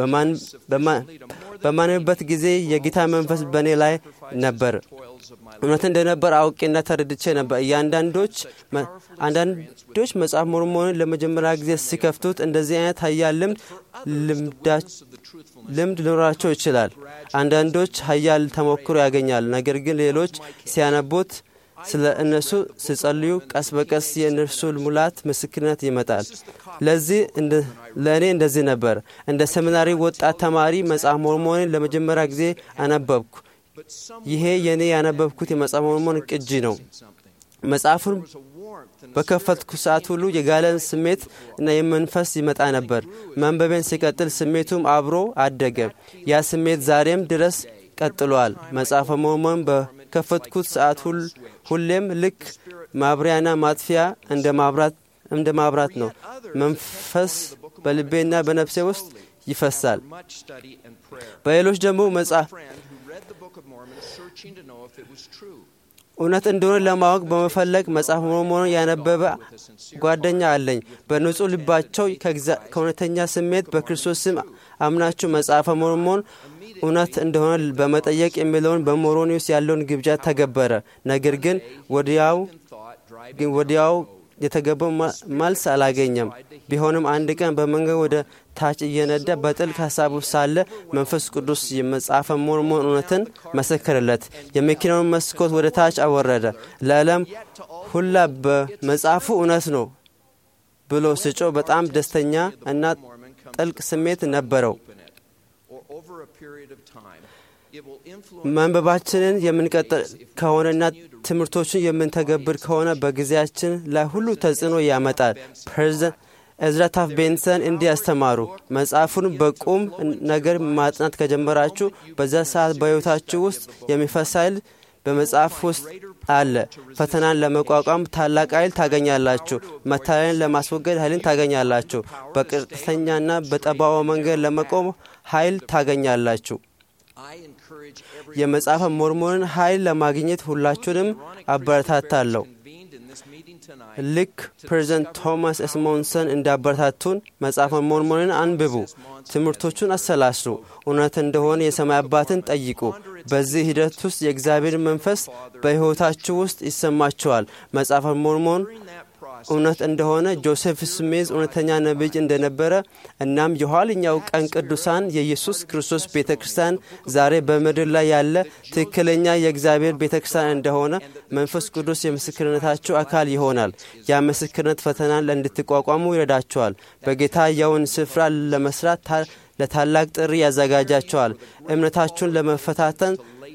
በማንበት ጊዜ የጌታ መንፈስ በእኔ ላይ ነበር። እውነት እንደነበር አውቄና ተረድቼ ነበር። እያንዳንዶች አንዳንዶች መጽሐፍ ሞርሞንን ለመጀመሪያ ጊዜ ሲከፍቱት እንደዚህ አይነት ሀያል ልምድ ልምድ ሊኖራቸው ይችላል። አንዳንዶች ሀያል ተሞክሮ ያገኛሉ። ነገር ግን ሌሎች ሲያነቡት ስለ እነሱ ሲጸልዩ ቀስ በቀስ የእነርሱ ሙላት ምስክርነት ይመጣል። ለዚህ ለእኔ እንደዚህ ነበር። እንደ ሰሚናሪ ወጣት ተማሪ መጽሐፍ ሞርሞንን ለመጀመሪያ ጊዜ አነበብኩ። ይሄ የእኔ ያነበብኩት የመጽሐፍ ሞርሞን ቅጂ ነው። መጽሐፉን በከፈትኩ ሰዓት ሁሉ የጋለን ስሜት እና የመንፈስ ይመጣ ነበር። መንበቤን ሲቀጥል ስሜቱም አብሮ አደገ። ያ ስሜት ዛሬም ድረስ ቀጥሏል። መጽሐፈ ሞርሞን በከፈትኩት ሰዓት ሁሌም ልክ ማብሪያና ማጥፊያ እንደ ማብራት ነው። መንፈስ በልቤና በነፍሴ ውስጥ ይፈሳል። በሌሎች ደግሞ መጽሐፍ እውነት እንደሆነ ለማወቅ በመፈለግ መጽሐፍ ሞርሞንን ያነበበ ጓደኛ አለኝ። በንጹሕ ልባቸው ከእውነተኛ ስሜት በክርስቶስ ስም አምናችሁ መጽሐፈ ሞርሞን እውነት እንደሆነ በመጠየቅ የሚለውን በሞሮኒውስ ያለውን ግብዣ ተገበረ። ነገር ግን ወዲያው ግን ወዲያው የተገባው መልስ አላገኘም። ቢሆንም አንድ ቀን በመንገድ ወደ ታች እየነዳ በጥልቅ ሀሳቡ ሳለ መንፈስ ቅዱስ የመጽሐፈ ሞርሞን እውነትን መሰከረለት። የመኪናውን መስኮት ወደ ታች አወረደ። ለዓለም ሁላ በመጽሐፉ እውነት ነው ብሎ ስጮ በጣም ደስተኛ እና ጥልቅ ስሜት ነበረው። መንበባችንን የምንቀጥል ከሆነና ትምህርቶችን የምንተገብር ከሆነ በጊዜያችን ላይ ሁሉ ተጽዕኖ ያመጣል። ፕሬዚደንት ኤዝራ ታፍ ቤንሰን እንዲህ ያስተማሩ፣ መጽሐፉን በቁም ነገር ማጥናት ከጀመራችሁ በዛ ሰዓት በሕይወታችሁ ውስጥ የሚፈስ ኃይል በመጽሐፍ ውስጥ አለ። ፈተናን ለመቋቋም ታላቅ ኃይል ታገኛላችሁ። መታለልን ለማስወገድ ኃይልን ታገኛላችሁ። በቀጥተኛና በጠባዋ መንገድ ለመቆም ኃይል ታገኛላችሁ። የመጽሐፈ ሞርሞንን ኃይል ለማግኘት ሁላችሁንም አበረታታለሁ። ልክ ፕሬዚደንት ቶማስ ኤስሞንሰን እንዳበረታቱን መጽሐፈ ሞርሞንን አንብቡ፣ ትምህርቶቹን አሰላስሉ፣ እውነት እንደሆነ የሰማይ አባትን ጠይቁ። በዚህ ሂደት ውስጥ የእግዚአብሔር መንፈስ በሕይወታችሁ ውስጥ ይሰማችኋል። መጽሐፈ ሞርሞን እውነት እንደሆነ ጆሴፍ ስሜዝ እውነተኛ ነቢይ እንደነበረ እናም የኋለኛው ቀን ቅዱሳን የኢየሱስ ክርስቶስ ቤተ ክርስቲያን ዛሬ በምድር ላይ ያለ ትክክለኛ የእግዚአብሔር ቤተ ክርስቲያን እንደሆነ መንፈስ ቅዱስ የምስክርነታችሁ አካል ይሆናል። ያ ምስክርነት ፈተናን እንድትቋቋሙ ይረዳቸዋል። በጌታ ያውን ስፍራ ለመስራት ለታላቅ ጥሪ ያዘጋጃቸዋል። እምነታችሁን ለመፈታተን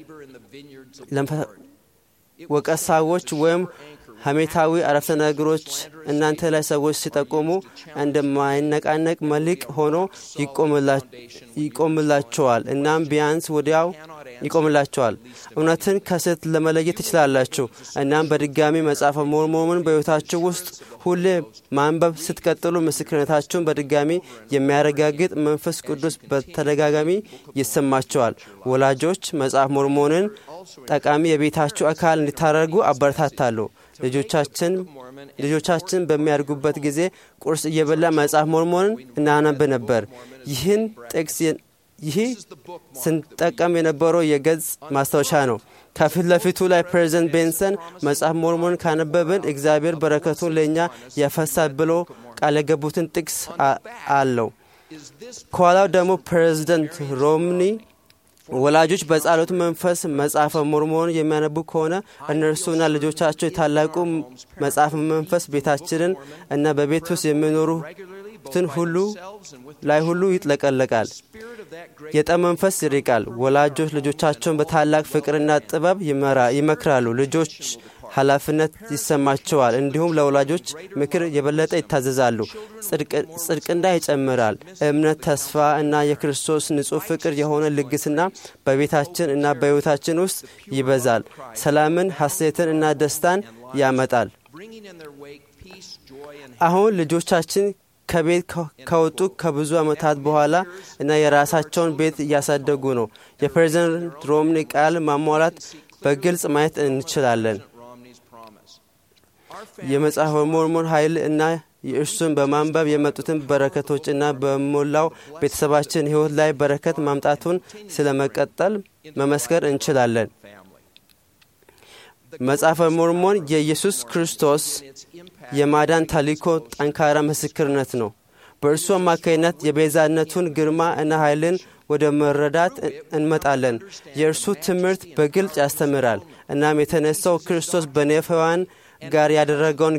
ወቀሳዎች ወይም ሐሜታዊ አረፍተ ነገሮች እናንተ ላይ ሰዎች ሲጠቁሙ እንደማይነቃነቅ መልሕቅ ሆኖ ይቆምላቸዋል። እናም ቢያንስ ወዲያው ይቆምላቸዋል። እውነትን ከስህተት ለመለየት ትችላላችሁ። እናም በድጋሚ መጽሐፈ ሞርሞንን በሕይወታችሁ ውስጥ ሁሌ ማንበብ ስትቀጥሉ ምስክርነታችሁን በድጋሚ የሚያረጋግጥ መንፈስ ቅዱስ በተደጋጋሚ ይሰማቸዋል። ወላጆች መጽሐፍ ሞርሞንን ጠቃሚ የቤታችሁ አካል እንዲታደርጉ አበረታታለሁ። ልጆቻችን ልጆቻችን በሚያድጉበት ጊዜ ቁርስ እየበላ መጽሐፍ ሞርሞንን እናነብ ነበር። ይህን ጥቅስ ይህ ስንጠቀም የነበረው የገጽ ማስታወሻ ነው። ከፊት ለፊቱ ላይ ፕሬዚደንት ቤንሰን መጽሐፍ ሞርሞን ካነበብን እግዚአብሔር በረከቱን ለእኛ ያፈሳል ብሎ ቃል የገቡትን ጥቅስ አለው። ከኋላው ደግሞ ፕሬዚደንት ሮምኒ ወላጆች በጸሎት መንፈስ መጽሐፈ ሞርሞን የሚያነቡ ከሆነ እነርሱና ልጆቻቸው የታላቁ መጽሐፍ መንፈስ ቤታችንን እና በቤት ውስጥ የሚኖሩትን ሁሉ ላይ ሁሉ ይጥለቀለቃል። የጠብ መንፈስ ይርቃል። ወላጆች ልጆቻቸውን በታላቅ ፍቅርና ጥበብ ይመክራሉ። ልጆች ኃላፊነት ይሰማቸዋል። እንዲሁም ለወላጆች ምክር የበለጠ ይታዘዛሉ። ጽድቅና ይጨምራል። እምነት፣ ተስፋ እና የክርስቶስ ንጹሕ ፍቅር የሆነ ልግስና በቤታችን እና በሕይወታችን ውስጥ ይበዛል። ሰላምን፣ ሐሴትን እና ደስታን ያመጣል። አሁን ልጆቻችን ከቤት ከወጡ ከብዙ ዓመታት በኋላ እና የራሳቸውን ቤት እያሳደጉ ነው። የፕሬዚደንት ሮምኒ ቃል ማሟላት በግልጽ ማየት እንችላለን። የመጽሐፈ ሞርሞን ኃይል እና የእርሱን በማንበብ የመጡትን በረከቶች እና በሞላው ቤተሰባችን ሕይወት ላይ በረከት ማምጣቱን ስለ መቀጠል መመስከር እንችላለን። መጽሐፈ ሞርሞን የኢየሱስ ክርስቶስ የማዳን ታሊኮ ጠንካራ ምስክርነት ነው። በእርሱ አማካይነት የቤዛነቱን ግርማ እና ኃይልን ወደ መረዳት እንመጣለን። የእርሱ ትምህርት በግልጽ ያስተምራል። እናም የተነሳው ክርስቶስ በኔፈዋን ጋር ያደረገውን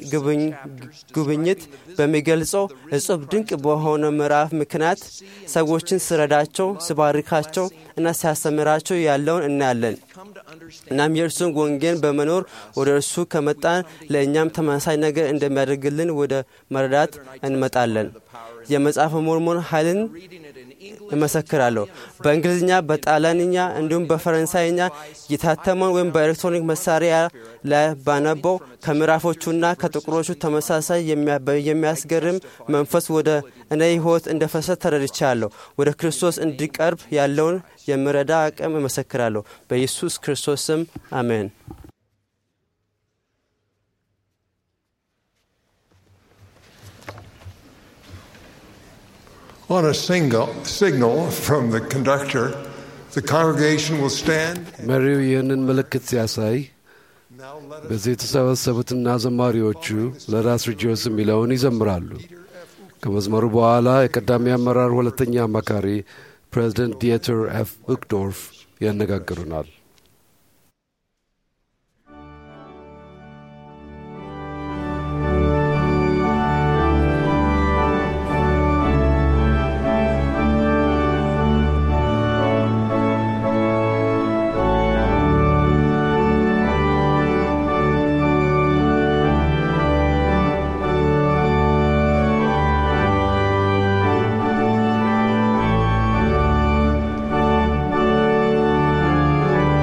ጉብኝት በሚገልጸው እጹብ ድንቅ በሆነ ምዕራፍ ምክንያት ሰዎችን ስረዳቸው፣ ስባርካቸው እና ሲያስተምራቸው ያለውን እናያለን። እናም የእርሱን ወንጌል በመኖር ወደ እርሱ ከመጣን ለእኛም ተመሳሳይ ነገር እንደሚያደርግልን ወደ መረዳት እንመጣለን። የመጽሐፈ ሞርሞን ኃይልን እመሰክራለሁ። በእንግሊዝኛ፣ በጣሊያንኛ እንዲሁም በፈረንሳይኛ የታተመውን ወይም በኤሌክትሮኒክ መሳሪያ ላይ ባነበው ከምዕራፎቹና ከጥቁሮቹ ተመሳሳይ የሚያስገርም መንፈስ ወደ እኔ ሕይወት እንደ ፈሰስ ተረድቻለሁ። ወደ ክርስቶስ እንዲቀርብ ያለውን የምረዳ አቅም እመሰክራለሁ። በኢየሱስ ክርስቶስ ስም አሜን። On a single signal from the conductor, the congregation will stand. መሪው ይህንን ምልክት ሲያሳይ በዚህ የተሰበሰቡትና ዘማሪዎቹ ለራስ ሪጆስ የሚለውን ይዘምራሉ። ከመዝመሩ በኋላ የቀዳሚ አመራር ሁለተኛ አማካሪ ፕሬዚደንት ዲየተር ኤፍ ቡክዶርፍ ያነጋግሩናል። Thank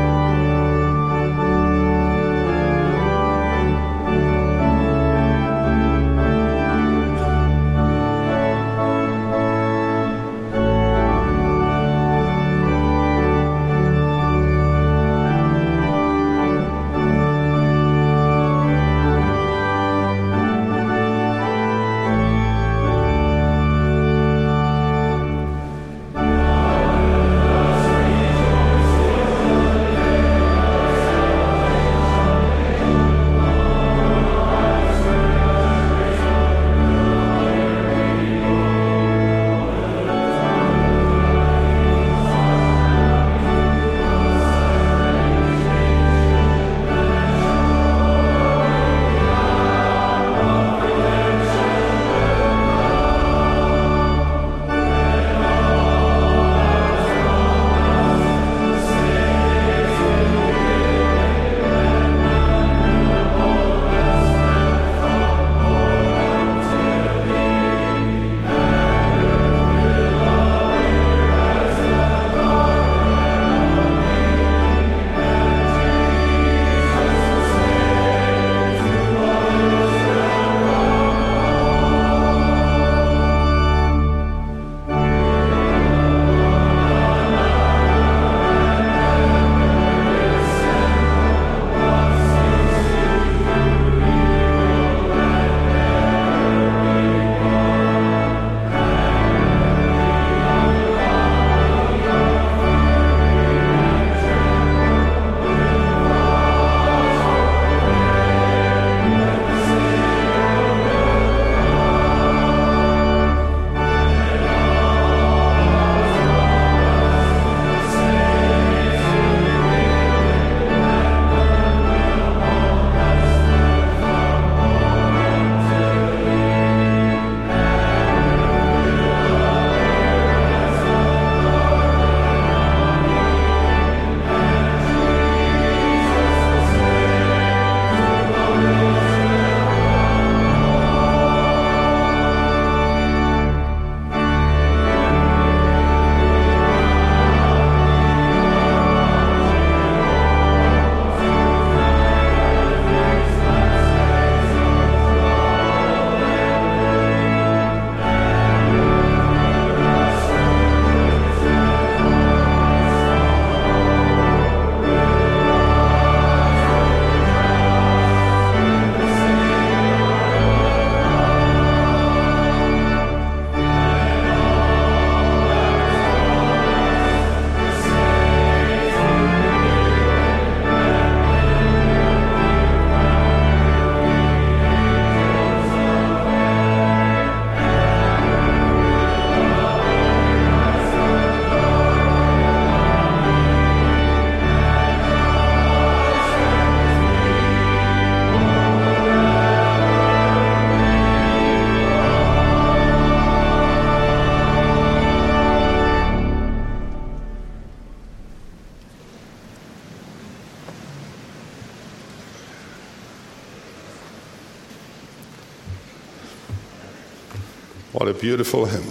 What a beautiful hymn.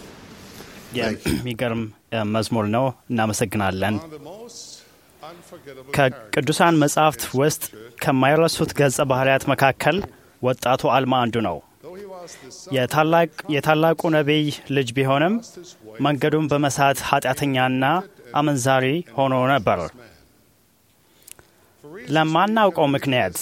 የሚገርም መዝሙር ነው። እናመሰግናለን። One of the most unforgettable ከቅዱሳን መጻሕፍት ውስጥ ከማይረሱት ገጸ ባህርያት መካከል ወጣቱ አልማ አንዱ ነው። Though he was the son የታላቅ- የታላቁ ነቢይ ልጅ ቢሆንም መንገዱን በመሳት ኃጢአተኛና አመንዛሪ ሆኖ ነበር። ለማናውቀው ምክንያት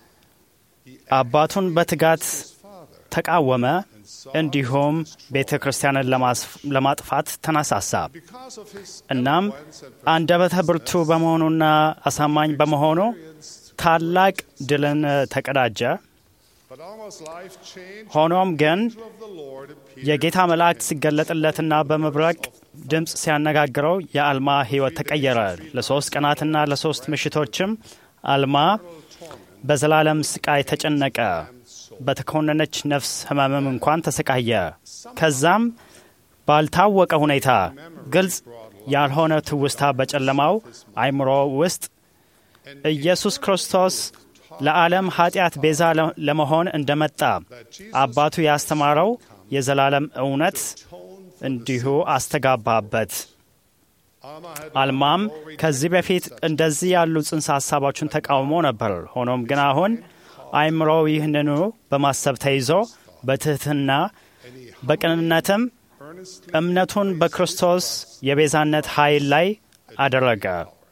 አባቱን በትጋት ተቃወመ፣ እንዲሁም ቤተ ክርስቲያንን ለማስፍ- ለማጥፋት ተነሳሳ። because of his እናም አንደበተ ብርቱ በመሆኑና አሳማኝ በመሆኑ ታላቅ ድልን ተቀዳጀ። but almost life changed ሆኖም ግን of the Lord appeared የጌታ መላእክት ሲገለጥለትና በመብረቅ ድምፅ ሲያነጋግረው የአልማ ሕይወት ተቀየረ። ለሶስት ቀናትና ለሶስት ምሽቶችም አልማ በዘላለም ስቃይ ተጨነቀ። በተኮነነች ነፍስ ሕመምም እንኳን ተሰቃየ። ከዛም ባልታወቀ ሁኔታ ግልጽ ያልሆነ ትውስታ በጨለማው አይምሮ ውስጥ ኢየሱስ ክርስቶስ ለዓለም ኃጢአት ቤዛ ለ- ለመሆን እንደመጣ አባቱ ያስተማረው የዘላለም እውነት እንዲሁ አስተጋባበት። አልማም ከዚህ በፊት እንደዚህ ያሉ ጽንሰ ሀሳቦችን ተቃውሞ ነበር። ሆኖም ግን አሁን አይምሮው ይህንኑ በማሰብ ተይዞ በትህትና በቅንነትም እምነቱን በክርስቶስ የቤዛነት ኃይል ላይ አደረገ።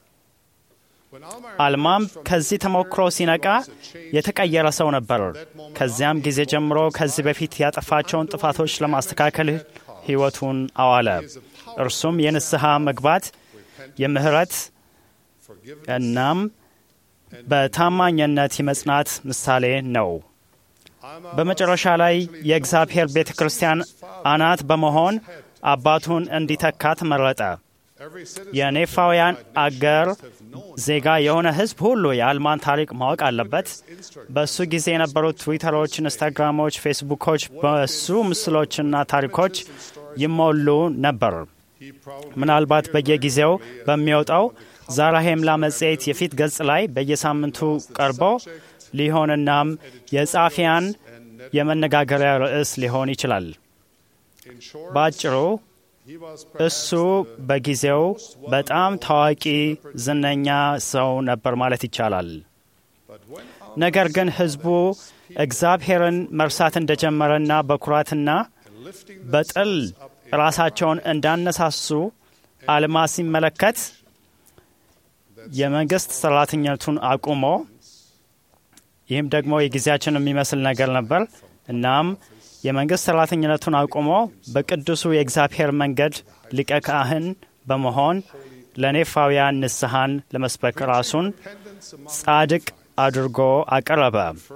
አልማም ከዚህ ተሞክሮ ሲነቃ የተቀየረ ሰው ነበር። ከዚያም ጊዜ ጀምሮ ከዚህ በፊት ያጠፋቸውን ጥፋቶች ለማስተካከል ሕይወቱን አዋለ። እርሱም የንስሐ መግባት፣ የምህረት እናም በታማኝነት የመጽናት ምሳሌ ነው። በመጨረሻ ላይ የእግዚአብሔር ቤተ ክርስቲያን አናት በመሆን አባቱን እንዲተካ ተመረጠ። የኔፋውያን አገር ዜጋ የሆነ ሕዝብ ሁሉ የአልማን ታሪክ ማወቅ አለበት። በእሱ ጊዜ የነበሩት ትዊተሮች፣ ኢንስታግራሞች፣ ፌስቡኮች በእሱ ምስሎችና ታሪኮች ይሞሉ ነበር። ምናልባት በየጊዜው በሚወጣው ዛራሄምላ መጽሔት የፊት ገጽ ላይ በየሳምንቱ ቀርቦ ሊሆንናም የጸሐፊያን የመነጋገሪያ ርዕስ ሊሆን ይችላል። በአጭሩ እሱ በጊዜው በጣም ታዋቂ ዝነኛ ሰው ነበር ማለት ይቻላል። ነገር ግን ሕዝቡ እግዚአብሔርን መርሳት እንደጀመረና በኩራትና በጥል ራሳቸውን እንዳነሳሱ አልማ ሲመለከት የመንግስት ሰራተኝነቱን አቁሞ ይህም ደግሞ የጊዜያችን የሚመስል ነገር ነበር። እናም የመንግስት ሰራተኝነቱን አቁሞ በቅዱሱ የእግዚአብሔር መንገድ ሊቀ ካህን በመሆን ለኔፋውያን ንስሐን ለመስበክ ራሱን ጻድቅ አድርጎ አቀረበ።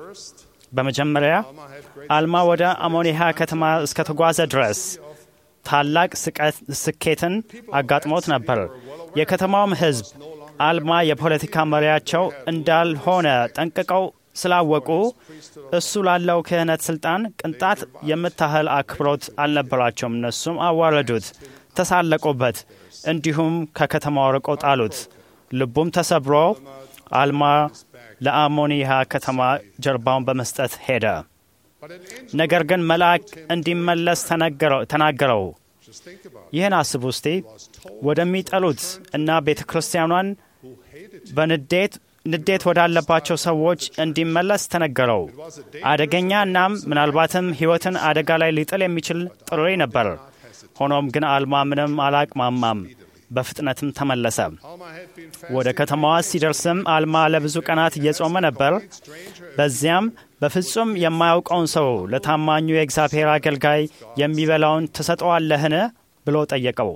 በመጀመሪያ አልማ ወደ አሞኒሃ ከተማ እስከተጓዘ ድረስ ታላቅ ስኬትን አጋጥሞት ነበር። የከተማውም ሕዝብ አልማ የፖለቲካ መሪያቸው እንዳልሆነ ጠንቅቀው ስላወቁ እሱ ላለው ክህነት ስልጣን ቅንጣት የምታህል አክብሮት አልነበራቸውም። እነሱም አዋረዱት፣ ተሳለቁበት፣ እንዲሁም ከከተማው ርቆ ጣሉት። ልቡም ተሰብሮ አልማ ለአሞኒሃ ከተማ ጀርባውን በመስጠት ሄደ። ነገር ግን መልአክ እንዲመለስ ተናገረው። ይህን አስቡ እስቲ። ወደሚጠሉት እና ቤተ ክርስቲያኗን በንዴት ንዴት ወዳለባቸው ሰዎች እንዲመለስ ተነገረው። አደገኛ እናም ምናልባትም ሕይወትን አደጋ ላይ ሊጥል የሚችል ጥሪ ነበር። ሆኖም ግን አልማ ምንም አላቅማማም። በፍጥነትም ተመለሰ። ወደ ከተማዋ ሲደርስም አልማ ለብዙ ቀናት እየጾመ ነበር። በዚያም በፍጹም የማያውቀውን ሰው ለታማኙ የእግዚአብሔር አገልጋይ የሚበላውን ትሰጠዋለህን ብሎ ጠየቀው።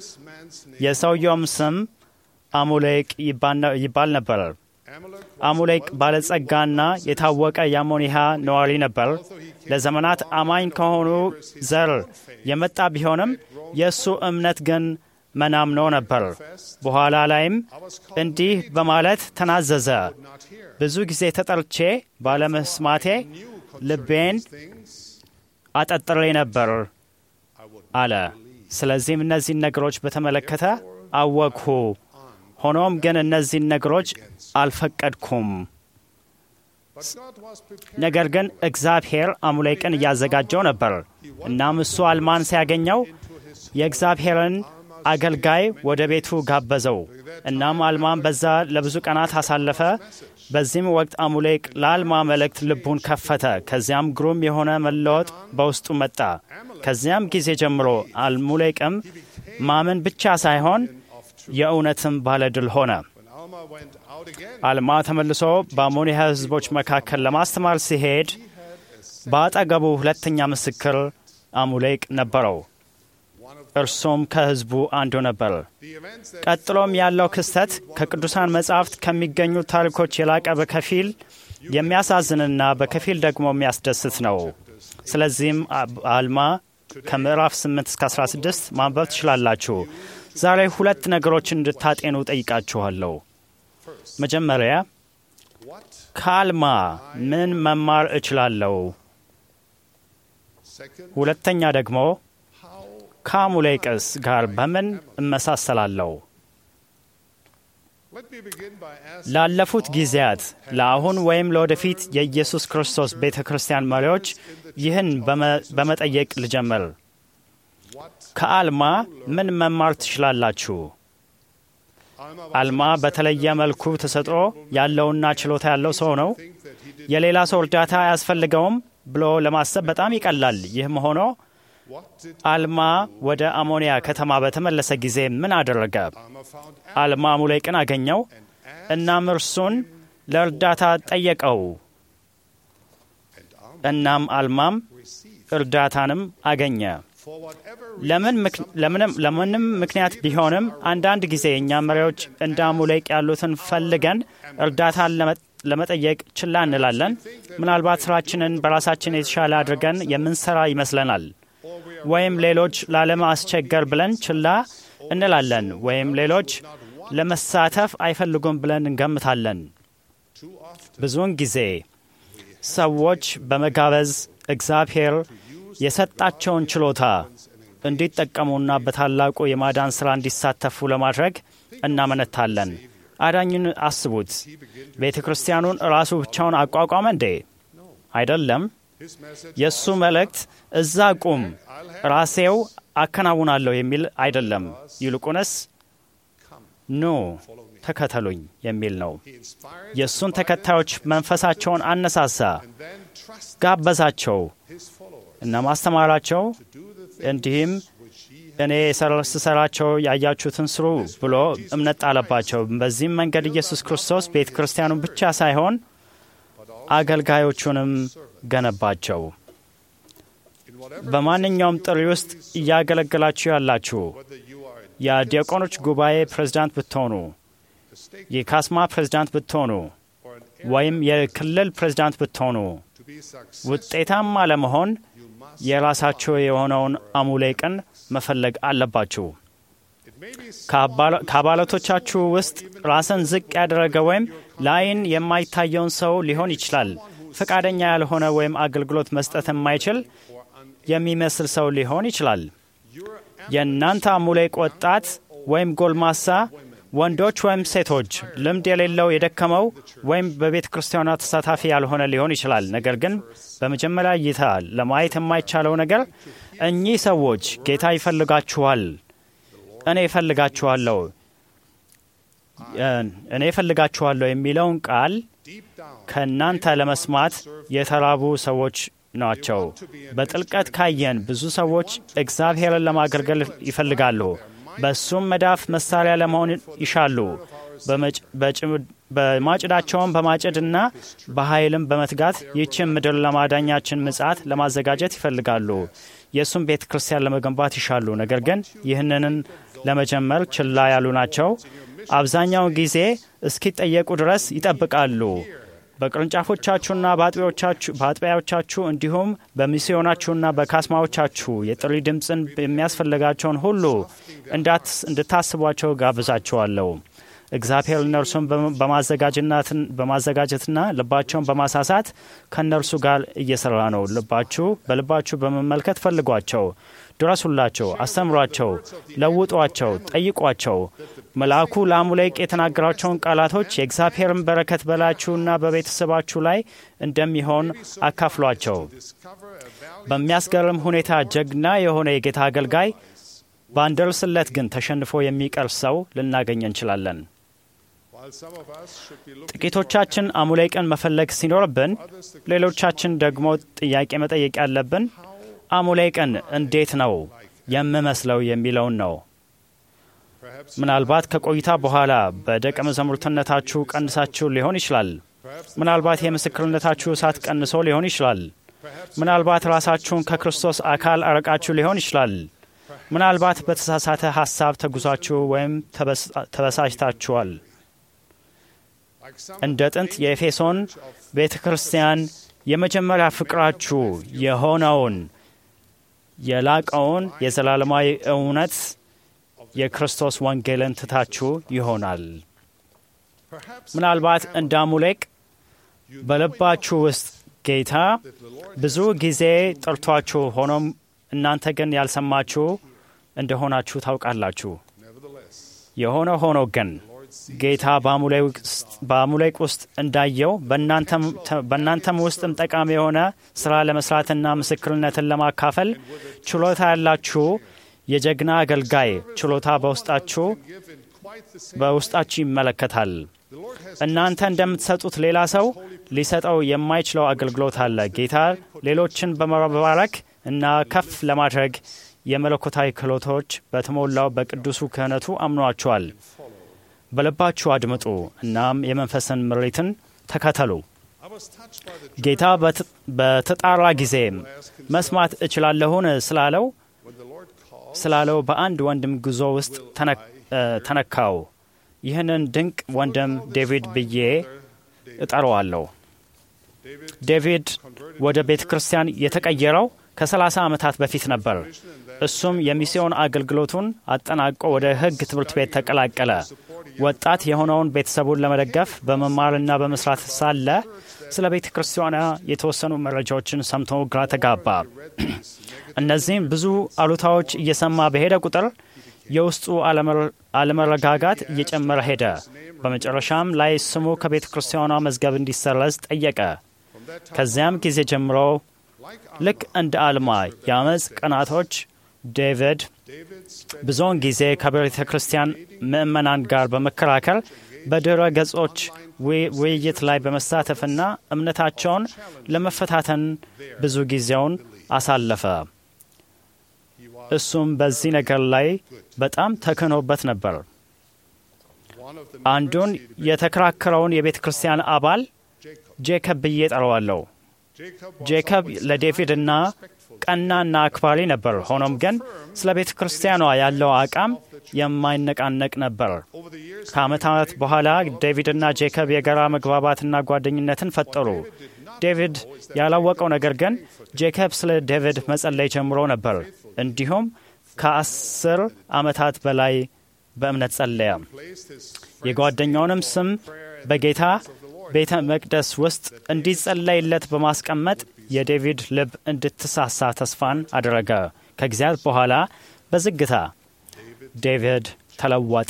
የሰውየውም ስም አሙሌቅ ይባል ነበር። አሙሌቅ ባለጸጋና የታወቀ የአሞኒሃ ነዋሪ ነበር። ለዘመናት አማኝ ከሆኑ ዘር የመጣ ቢሆንም የእሱ እምነት ግን መናምኖ ነበር። በኋላ ላይም እንዲህ በማለት ተናዘዘ። ብዙ ጊዜ ተጠርቼ ባለመስማቴ ልቤን አጠጥሬ ነበር አለ። ስለዚህም እነዚህን ነገሮች በተመለከተ አወቅሁ። ሆኖም ግን እነዚህን ነገሮች አልፈቀድኩም። ነገር ግን እግዚአብሔር አሙሌቅን እያዘጋጀው ነበር። እናም እሱ አልማን ሲያገኘው የእግዚአብሔርን አገልጋይ ወደ ቤቱ ጋበዘው። እናም አልማን በዛ ለብዙ ቀናት አሳለፈ። በዚህም ወቅት አሙሌቅ ለአልማ መልእክት ልቡን ከፈተ። ከዚያም ግሩም የሆነ መለወጥ በውስጡ መጣ። ከዚያም ጊዜ ጀምሮ አሙሌቅም ማመን ብቻ ሳይሆን የእውነትም ባለድል ሆነ። አልማ ተመልሶ በአሞኒያ ሕዝቦች መካከል ለማስተማር ሲሄድ በአጠገቡ ሁለተኛ ምስክር አሙሌቅ ነበረው። እርሱም ከሕዝቡ አንዱ ነበር። ቀጥሎም ያለው ክስተት ከቅዱሳን መጻሕፍት ከሚገኙ ታሪኮች የላቀ በከፊል የሚያሳዝንና በከፊል ደግሞ የሚያስደስት ነው። ስለዚህም አልማ ከምዕራፍ 8 እስከ 16 ማንበብ ትችላላችሁ። ዛሬ ሁለት ነገሮችን እንድታጤኑ ጠይቃችኋለሁ። መጀመሪያ ከአልማ ምን መማር እችላለሁ? ሁለተኛ ደግሞ ከአሙሌቅስ ጋር በምን እመሳሰላለሁ? ላለፉት ጊዜያት ለአሁን ወይም ለወደፊት የኢየሱስ ክርስቶስ ቤተ ክርስቲያን መሪዎች ይህን በመጠየቅ ልጀምር። ከአልማ ምን መማር ትችላላችሁ? አልማ በተለየ መልኩ ተሰጥኦ ያለውና ችሎታ ያለው ሰው ነው። የሌላ ሰው እርዳታ አያስፈልገውም ብሎ ለማሰብ በጣም ይቀላል። ይህም ሆኖ አልማ ወደ አሞኒያ ከተማ በተመለሰ ጊዜ ምን አደረገ? አልማ አሙሌቅን አገኘው። እናም እርሱን ለእርዳታ ጠየቀው። እናም አልማም እርዳታንም አገኘ። ለምንም ምክንያት ቢሆንም አንዳንድ ጊዜ እኛ መሪዎች እንደ አሙሌቅ ያሉትን ፈልገን እርዳታን ለመጠየቅ ችላ እንላለን። ምናልባት ስራችንን በራሳችን የተሻለ አድርገን የምንሰራ ይመስለናል። ወይም ሌሎች ላለማስቸገር ብለን ችላ እንላለን። ወይም ሌሎች ለመሳተፍ አይፈልጉም ብለን እንገምታለን። ብዙውን ጊዜ ሰዎች በመጋበዝ እግዚአብሔር የሰጣቸውን ችሎታ እንዲጠቀሙና በታላቁ የማዳን ሥራ እንዲሳተፉ ለማድረግ እናመነታለን። አዳኝን አስቡት። ቤተ ክርስቲያኑን ራሱ ብቻውን አቋቋመ እንዴ? አይደለም። የእሱ መልእክት እዛ ቁም፣ ራሴው አከናውናለሁ የሚል አይደለም። ይልቁንስ ኑ ተከተሉኝ የሚል ነው። የእሱን ተከታዮች መንፈሳቸውን አነሳሳ፣ ጋበዛቸው እና ማስተማራቸው እንዲህም እኔ ስሰራቸው ያያችሁትን ስሩ ብሎ እምነት ጣለባቸው። በዚህም መንገድ ኢየሱስ ክርስቶስ ቤተ ክርስቲያኑን ብቻ ሳይሆን አገልጋዮቹንም ገነባቸው። በማንኛውም ጥሪ ውስጥ እያገለገላችሁ ያላችሁ የዲያቆኖች ጉባኤ ፕሬዝዳንት ብትሆኑ፣ የካስማ ፕሬዝዳንት ብትሆኑ፣ ወይም የክልል ፕሬዝዳንት ብትሆኑ ውጤታማ ለመሆን የራሳችሁ የሆነውን አሙሌቅን መፈለግ አለባችሁ። ከአባላቶቻችሁ ውስጥ ራስን ዝቅ ያደረገ ወይም ለዓይን የማይታየውን ሰው ሊሆን ይችላል። ፈቃደኛ ያልሆነ ወይም አገልግሎት መስጠት የማይችል የሚመስል ሰው ሊሆን ይችላል። የእናንተ አሙሌቅ ወጣት ወይም ጎልማሳ ወንዶች ወይም ሴቶች፣ ልምድ የሌለው የደከመው ወይም በቤተ ክርስቲያኗ ተሳታፊ ያልሆነ ሊሆን ይችላል። ነገር ግን በመጀመሪያ እይታ ለማየት የማይቻለው ነገር እኚህ ሰዎች ጌታ ይፈልጋችኋል፣ እኔ እፈልጋችኋለሁ፣ እኔ እፈልጋችኋለሁ የሚለውን ቃል ከእናንተ ለመስማት የተራቡ ሰዎች ናቸው። በጥልቀት ካየን ብዙ ሰዎች እግዚአብሔርን ለማገልገል ይፈልጋሉ። በእሱም መዳፍ መሳሪያ ለመሆን ይሻሉ። በማጭዳቸውን በማጨድና በኃይልም በመትጋት ይህችን ምድር ለማዳኛችን ምጽአት ለማዘጋጀት ይፈልጋሉ። የእሱም ቤተ ክርስቲያን ለመገንባት ይሻሉ። ነገር ግን ይህንን ለመጀመር ችላ ያሉ ናቸው። አብዛኛውን ጊዜ እስኪጠየቁ ድረስ ይጠብቃሉ። በቅርንጫፎቻችሁና በአጥቢያዎቻችሁ እንዲሁም በሚስዮናችሁና በካስማዎቻችሁ የጥሪ ድምፅን የሚያስፈልጋቸውን ሁሉ እንድታስቧቸው ጋብዛችኋለሁ። እግዚአብሔር እነርሱን በማዘጋጀትና ልባቸውን በማሳሳት ከእነርሱ ጋር እየሰራ ነው። ልባችሁ በልባችሁ በመመልከት ፈልጓቸው፣ ድረሱላቸው፣ አስተምሯቸው፣ ለውጧቸው፣ ጠይቋቸው። መልአኩ ለአሙሌቅ የተናገራቸውን ቃላቶች የእግዚአብሔርን በረከት በላችሁና በቤተሰባችሁ ላይ እንደሚሆን አካፍሏቸው። በሚያስገርም ሁኔታ ጀግና የሆነ የጌታ አገልጋይ ባንደርስለት ግን ተሸንፎ የሚቀር ሰው ልናገኝ እንችላለን። ጥቂቶቻችን አሙሌቅን መፈለግ ሲኖርብን፣ ሌሎቻችን ደግሞ ጥያቄ መጠየቅ ያለብን አሙሌቅን እንዴት ነው የምመስለው የሚለውን ነው። ምናልባት ከቆይታ በኋላ በደቀ መዛሙርትነታችሁ ቀንሳችሁ ሊሆን ይችላል። ምናልባት የምስክርነታችሁ እሳት ቀንሶ ሊሆን ይችላል። ምናልባት ራሳችሁን ከክርስቶስ አካል አረቃችሁ ሊሆን ይችላል። ምናልባት በተሳሳተ ሐሳብ ተጉዛችሁ ወይም ተበሳጭታችኋል። እንደ ጥንት የኤፌሶን ቤተ ክርስቲያን የመጀመሪያ ፍቅራችሁ የሆነውን የላቀውን የዘላለማዊ እውነት የክርስቶስ ወንጌልን ትታችሁ ይሆናል። ምናልባት እንደ አሙሌቅ በልባችሁ ውስጥ ጌታ ብዙ ጊዜ ጠርቷችሁ ሆኖም እናንተ ግን ያልሰማችሁ እንደሆናችሁ ታውቃላችሁ። የሆነ ሆኖ ግን ጌታ በአሙሌቅ ውስጥ እንዳየው በእናንተም ውስጥም ጠቃሚ የሆነ ስራ ለመስራትና ምስክርነትን ለማካፈል ችሎታ ያላችሁ የጀግና አገልጋይ ችሎታ በውስጣችሁ በውስጣችሁ ይመለከታል። እናንተ እንደምትሰጡት ሌላ ሰው ሊሰጠው የማይችለው አገልግሎት አለ። ጌታ ሌሎችን በመባረክ እና ከፍ ለማድረግ የመለኮታዊ ክህሎቶች በተሞላው በቅዱሱ ክህነቱ አምኗቸዋል። በልባችሁ አድምጡ፣ እናም የመንፈስን ምሪትን ተከተሉ። ጌታ በተጣራ ጊዜ መስማት እችላለሁን ስላለው ስላለው በአንድ ወንድም ጉዞ ውስጥ ተነካው። ይህንን ድንቅ ወንድም ዴቪድ ብዬ እጠራዋለሁ። ዴቪድ ወደ ቤተ ክርስቲያን የተቀየረው ከ30 ዓመታት በፊት ነበር። እሱም የሚስዮን አገልግሎቱን አጠናቆ ወደ ሕግ ትምህርት ቤት ተቀላቀለ። ወጣት የሆነውን ቤተሰቡን ለመደገፍ በመማርና በመስራት ሳለ ስለ ቤተ ክርስቲያኗ የተወሰኑ መረጃዎችን ሰምቶ ግራ ተጋባ። እነዚህም ብዙ አሉታዎች እየሰማ በሄደ ቁጥር የውስጡ አለመረጋጋት እየጨመረ ሄደ። በመጨረሻም ላይ ስሙ ከቤተ ክርስቲያኗ መዝገብ እንዲሰረዝ ጠየቀ። ከዚያም ጊዜ ጀምሮ ልክ እንደ አልማ የአመፅ ቀናቶች ዴቪድ ብዙውን ጊዜ ከቤተ ክርስቲያን ምእመናን ጋር በመከራከር በድረ ገጾች ውይይት ላይ በመሳተፍና እምነታቸውን ለመፈታተን ብዙ ጊዜውን አሳለፈ። እሱም በዚህ ነገር ላይ በጣም ተክኖበት ነበር። አንዱን የተከራከረውን የቤተ ክርስቲያን አባል ጄከብ ብዬ ጠራዋለሁ። ጄከብ ለዴቪድና ቀናና አክባሪ ነበር። ሆኖም ግን ስለ ቤተ ክርስቲያኗ ያለው አቋም የማይነቃነቅ ነበር። ከዓመታት በኋላ ዴቪድና ጄከብ የጋራ መግባባትና ጓደኝነትን ፈጠሩ። ዴቪድ ያላወቀው ነገር ግን ጄከብ ስለ ዴቪድ መጸለይ ጀምሮ ነበር። እንዲሁም ከአስር ዓመታት በላይ በእምነት ጸለየ። የጓደኛውንም ስም በጌታ ቤተ መቅደስ ውስጥ እንዲጸለይለት በማስቀመጥ የዴቪድ ልብ እንድትሳሳ ተስፋን አደረገ። ከጊዜያት በኋላ በዝግታ ዴቪድ ተለወጠ።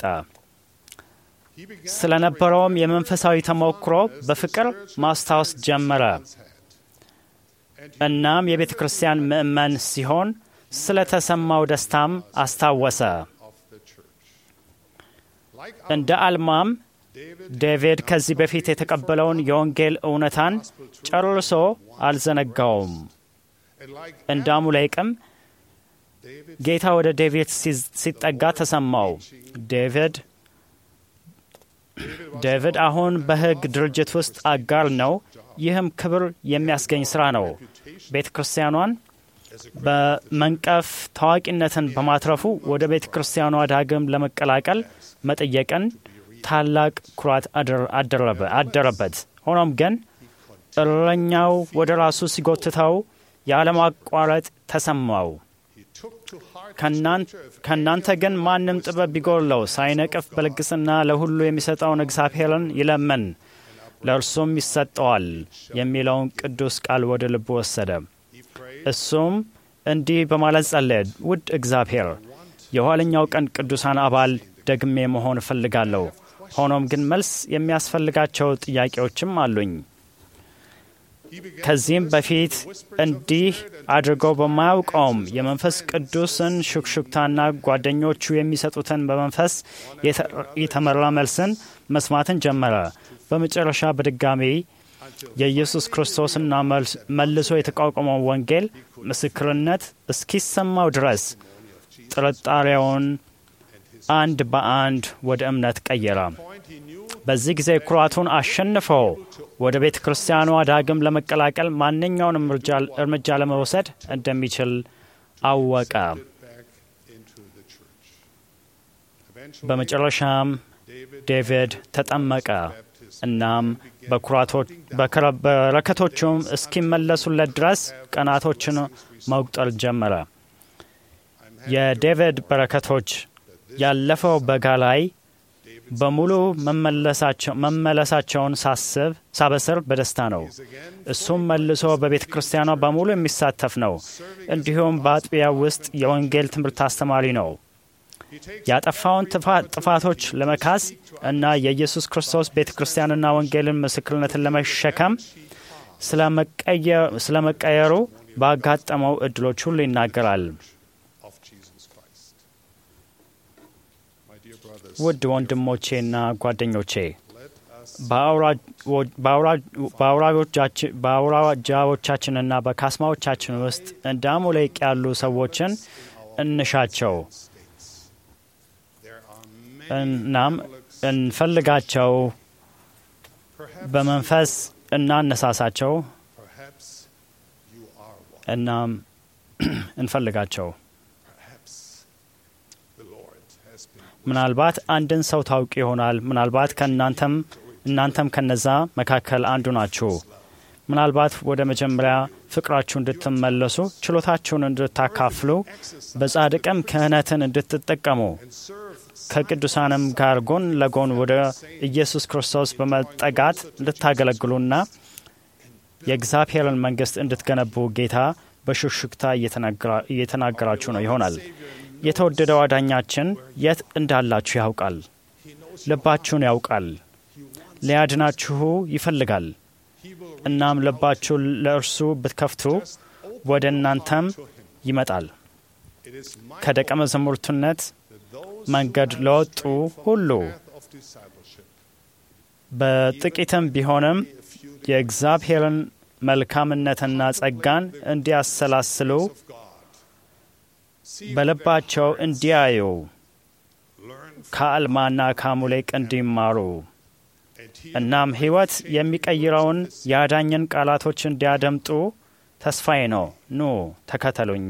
ስለነበረውም የመንፈሳዊ ተሞክሮ በፍቅር ማስታወስ ጀመረ። እናም የቤተ ክርስቲያን ምእመን ሲሆን ስለተሰማው ደስታም አስታወሰ። እንደ አልማም ዴቪድ ከዚህ በፊት የተቀበለውን የወንጌል እውነታን ጨርሶ አልዘነጋውም። እንደ አሙሌቅም ጌታ ወደ ዴቪድ ሲጠጋ ተሰማው። ዴቪድ ዴቪድ አሁን በሕግ ድርጅት ውስጥ አጋር ነው። ይህም ክብር የሚያስገኝ ስራ ነው። ቤተ ክርስቲያኗን በመንቀፍ ታዋቂነትን በማትረፉ ወደ ቤተ ክርስቲያኗ ዳግም ለመቀላቀል መጠየቅን ታላቅ ኩራት አደረበት። ሆኖም ግን እረኛው ወደ ራሱ ሲጎትተው ያለማቋረጥ ተሰማው። ከእናንተ ግን ማንም ጥበብ ቢጎድለው ሳይነቅፍ በልግስና ለሁሉ የሚሰጠውን እግዚአብሔርን ይለመን ለእርሱም ይሰጠዋል የሚለውን ቅዱስ ቃል ወደ ልቡ ወሰደ። እሱም እንዲህ በማለት ጸለየ። ውድ እግዚአብሔር የኋለኛው ቀን ቅዱሳን አባል ደግሜ መሆን እፈልጋለሁ። ሆኖም ግን መልስ የሚያስፈልጋቸው ጥያቄዎችም አሉኝ። ከዚህም በፊት እንዲህ አድርገው በማያውቀውም የመንፈስ ቅዱስን ሹክሹክታና ጓደኞቹ የሚሰጡትን በመንፈስ የተመራ መልስን መስማትን ጀመረ። በመጨረሻ በድጋሚ የኢየሱስ ክርስቶስና መልሶ የተቋቋመው ወንጌል ምስክርነት እስኪሰማው ድረስ ጥርጣሬውን አንድ በአንድ ወደ እምነት ቀየረ። በዚህ ጊዜ ኩራቱን አሸንፈው ወደ ቤተ ክርስቲያኗ ዳግም ለመቀላቀል ማንኛውንም እርምጃ ለመውሰድ እንደሚችል አወቀ። በመጨረሻም ዴቪድ ተጠመቀ። እናም በረከቶቹም እስኪመለሱለት ድረስ ቀናቶችን መቁጠር ጀመረ። የዴቪድ በረከቶች ያለፈው በጋ ላይ በሙሉ መመለሳቸውን ሳስብ ሳበስር በደስታ ነው። እሱም መልሶ በቤተ ክርስቲያኗ በሙሉ የሚሳተፍ ነው። እንዲሁም በአጥቢያ ውስጥ የወንጌል ትምህርት አስተማሪ ነው። ያጠፋውን ጥፋቶች ለመካስ እና የኢየሱስ ክርስቶስ ቤተ ክርስቲያንና ወንጌልን ምስክርነትን ለመሸከም ስለ መቀየሩ ባጋጠመው እድሎች ሁሉ ይናገራል። ውድ ወንድሞቼና ጓደኞቼ በአውራጃዎቻችንና በካስማዎቻችን ውስጥ እንደ አሞሌቅ ያሉ ሰዎችን እንሻቸው እናም እንፈልጋቸው፣ በመንፈስ እናነሳሳቸው፣ እናም እንፈልጋቸው። ምናልባት አንድን ሰው ታውቅ ይሆናል። ምናልባት ከእናንተም እናንተም ከነዛ መካከል አንዱ ናችሁ። ምናልባት ወደ መጀመሪያ ፍቅራችሁ እንድትመለሱ፣ ችሎታችሁን እንድታካፍሉ፣ በጻድቅም ክህነትን እንድትጠቀሙ ከቅዱሳንም ጋር ጎን ለጎን ወደ ኢየሱስ ክርስቶስ በመጠጋት እንድታገለግሉና የእግዚአብሔርን መንግሥት እንድትገነቡ ጌታ በሹክሹክታ እየተናገራችሁ ነው ይሆናል። የተወደደው አዳኛችን የት እንዳላችሁ ያውቃል። ልባችሁን ያውቃል። ሊያድናችሁ ይፈልጋል። እናም ልባችሁ ለእርሱ ብትከፍቱ ወደ እናንተም ይመጣል። ከደቀ መዛሙርትነት መንገድ ለወጡ ሁሉ በጥቂትም ቢሆንም የእግዚአብሔርን መልካምነትና ጸጋን እንዲያሰላስሉ በልባቸው እንዲያዩ ከአልማና ከአሙሌቅ እንዲማሩ እናም ሕይወት የሚቀይረውን የአዳኝን ቃላቶች እንዲያደምጡ ተስፋዬ ነው። ኑ ተከተሉኝ።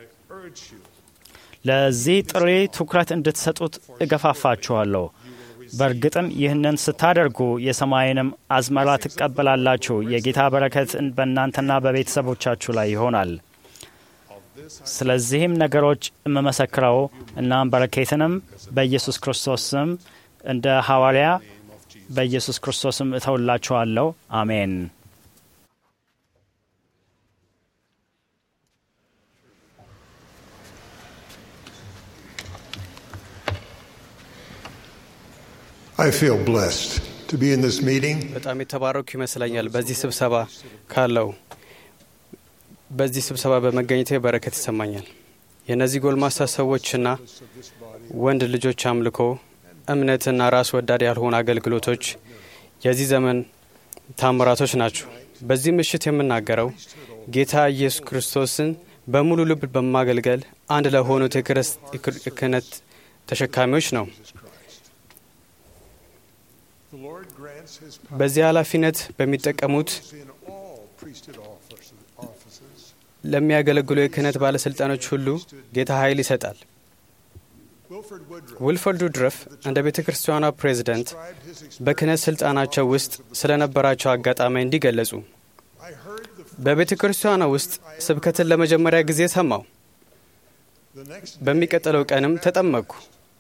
ለዚህ ጥሪ ትኩረት እንድትሰጡት እገፋፋችኋለሁ። በእርግጥም ይህንን ስታደርጉ የሰማይንም አዝመራ ትቀበላላችሁ። የጌታ በረከት በእናንተና በቤተሰቦቻችሁ ላይ ይሆናል። ስለዚህም ነገሮች የምመሰክረው እናም በረኬትንም በኢየሱስ ክርስቶስ ስም እንደ ሐዋርያ በኢየሱስ ክርስቶስም እተውላችኋለሁ። አሜን። I feel blessed to be in this meeting. በጣም የተባረኩ ይመስለኛል በዚህ ስብሰባ ካለው በዚህ ስብሰባ በመገኘቴ በረከት ይሰማኛል። የእነዚህ ጎልማሳ ሰዎችና ወንድ ልጆች አምልኮ፣ እምነትና ራስ ወዳድ ያልሆኑ አገልግሎቶች የዚህ ዘመን ታምራቶች ናቸው። በዚህ ምሽት የምናገረው ጌታ ኢየሱስ ክርስቶስን በሙሉ ልብ በማገልገል አንድ ለሆኑት የክህነት ተሸካሚዎች ነው። በዚህ ኃላፊነት በሚጠቀሙት ለሚያገለግሉ የክህነት ባለሥልጣኖች ሁሉ ጌታ ኃይል ይሰጣል። ዊልፈርድ ውድረፍ እንደ ቤተ ክርስቲያኗ ፕሬዝደንት በክህነት ሥልጣናቸው ውስጥ ስለነበራቸው አጋጣሚ እንዲገለጹ በቤተ ክርስቲያኗ ውስጥ ስብከትን ለመጀመሪያ ጊዜ ሰማው። በሚቀጥለው ቀንም ተጠመቅኩ።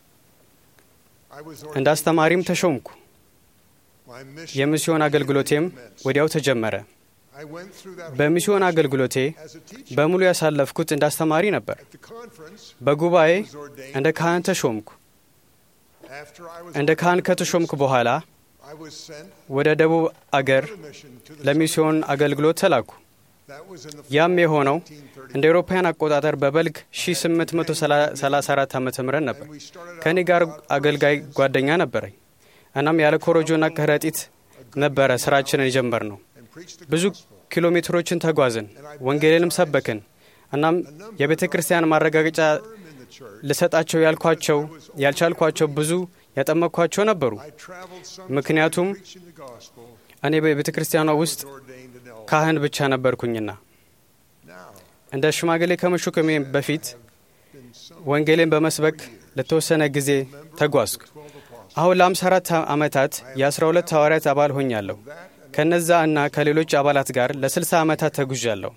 እንደ አስተማሪም ተሾምኩ። የሚስዮን አገልግሎቴም ወዲያው ተጀመረ። በሚስዮን አገልግሎቴ በሙሉ ያሳለፍኩት እንደ አስተማሪ ነበር። በጉባኤ እንደ ካህን ተሾምኩ። እንደ ካህን ከተሾምኩ በኋላ ወደ ደቡብ አገር ለሚስዮን አገልግሎት ተላኩ። ያም የሆነው እንደ አውሮፓውያን አቆጣጠር በበልግ 1834 ዓ ም ነበር። ከእኔ ጋር አገልጋይ ጓደኛ ነበረኝ። እናም ያለ ኮረጆና ከረጢት ነበረ ስራችንን የጀመር ነው። ብዙ ኪሎ ሜትሮችን ተጓዝን፣ ወንጌልንም ሰበክን። እናም የቤተ ክርስቲያን ማረጋገጫ ልሰጣቸው ያልኳቸው ያልቻልኳቸው ብዙ ያጠመቅኳቸው ነበሩ። ምክንያቱም እኔ በቤተ ክርስቲያኗ ውስጥ ካህን ብቻ ነበርኩኝና። እንደ ሽማግሌ ከመሾከሜ በፊት ወንጌልን በመስበክ ለተወሰነ ጊዜ ተጓዝኩ። አሁን ለአምሳ አራት ዓመታት የአስራ ሁለት ሐዋርያት አባል ሆኛለሁ። ከነዛ እና ከሌሎች አባላት ጋር ለስልሳ ዓመታት ተጉዣለሁ።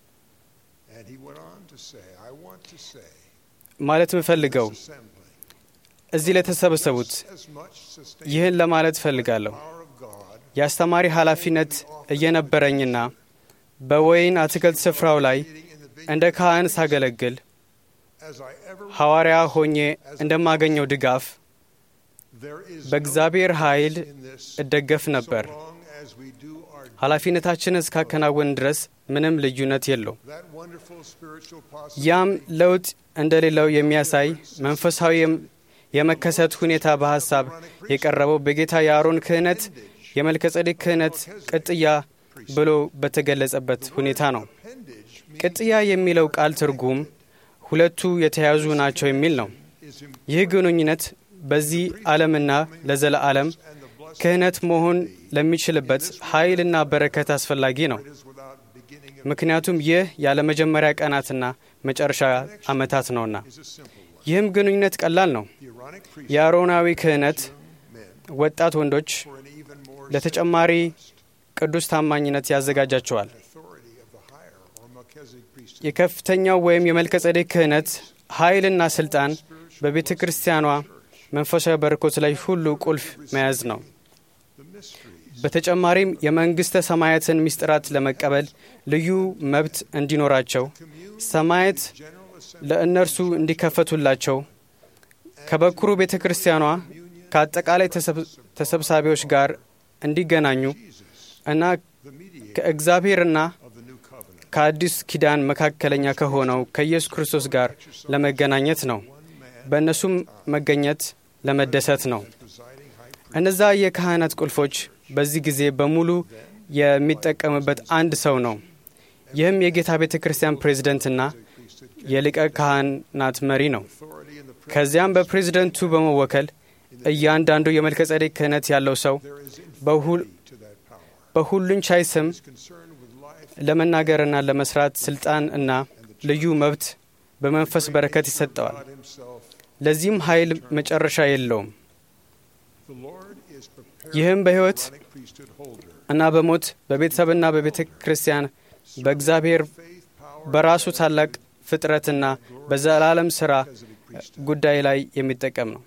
ማለት የምፈልገው እዚህ ለተሰበሰቡት ይህን ለማለት እፈልጋለሁ። የአስተማሪ ኃላፊነት እየነበረኝና በወይን አትክልት ስፍራው ላይ እንደ ካህን ሳገለግል ሐዋርያ ሆኜ እንደማገኘው ድጋፍ በእግዚአብሔር ኃይል እደገፍ ነበር። ኃላፊነታችንን እስካከናወን ድረስ ምንም ልዩነት የለው። ያም ለውጥ እንደሌለው የሚያሳይ መንፈሳዊ የመከሰት ሁኔታ በሐሳብ የቀረበው በጌታ የአሮን ክህነት የመልከጸዴቅ ክህነት ቅጥያ ብሎ በተገለጸበት ሁኔታ ነው። ቅጥያ የሚለው ቃል ትርጉም ሁለቱ የተያዙ ናቸው የሚል ነው። ይህ ግንኙነት በዚህ ዓለምና ለዘለዓለም ክህነት መሆን ለሚችልበት ኃይልና በረከት አስፈላጊ ነው። ምክንያቱም ይህ ያለ መጀመሪያ ቀናትና መጨረሻ ዓመታት ነውና። ይህም ግንኙነት ቀላል ነው። የአሮናዊ ክህነት ወጣት ወንዶች ለተጨማሪ ቅዱስ ታማኝነት ያዘጋጃቸዋል። የከፍተኛው ወይም የመልከጸዴቅ ክህነት ኃይልና ስልጣን በቤተ ክርስቲያኗ መንፈሳዊ በረኮት ላይ ሁሉ ቁልፍ መያዝ ነው። በተጨማሪም የመንግሥተ ሰማያትን ምስጢራት ለመቀበል ልዩ መብት እንዲኖራቸው፣ ሰማያት ለእነርሱ እንዲከፈቱላቸው፣ ከበኩሩ ቤተ ክርስቲያኗ ከአጠቃላይ ተሰብሳቢዎች ጋር እንዲገናኙ እና ከእግዚአብሔርና ከአዲስ ኪዳን መካከለኛ ከሆነው ከኢየሱስ ክርስቶስ ጋር ለመገናኘት ነው። በእነሱም መገኘት ለመደሰት ነው። እነዛ የካህናት ቁልፎች በዚህ ጊዜ በሙሉ የሚጠቀምበት አንድ ሰው ነው። ይህም የጌታ ቤተ ክርስቲያን ፕሬዝደንትና የሊቀ ካህናት መሪ ነው። ከዚያም በፕሬዝደንቱ በመወከል እያንዳንዱ የመልከጸዴቅ ክህነት ያለው ሰው በሁሉን ቻይ ስም ለመናገርና ለመስራት ስልጣን እና ልዩ መብት በመንፈስ በረከት ይሰጠዋል። ለዚህም ኃይል መጨረሻ የለውም። ይህም በሕይወት እና በሞት በቤተሰብና በቤተ ክርስቲያን በእግዚአብሔር በራሱ ታላቅ ፍጥረትና በዘላለም ሥራ ጉዳይ ላይ የሚጠቀም ነው።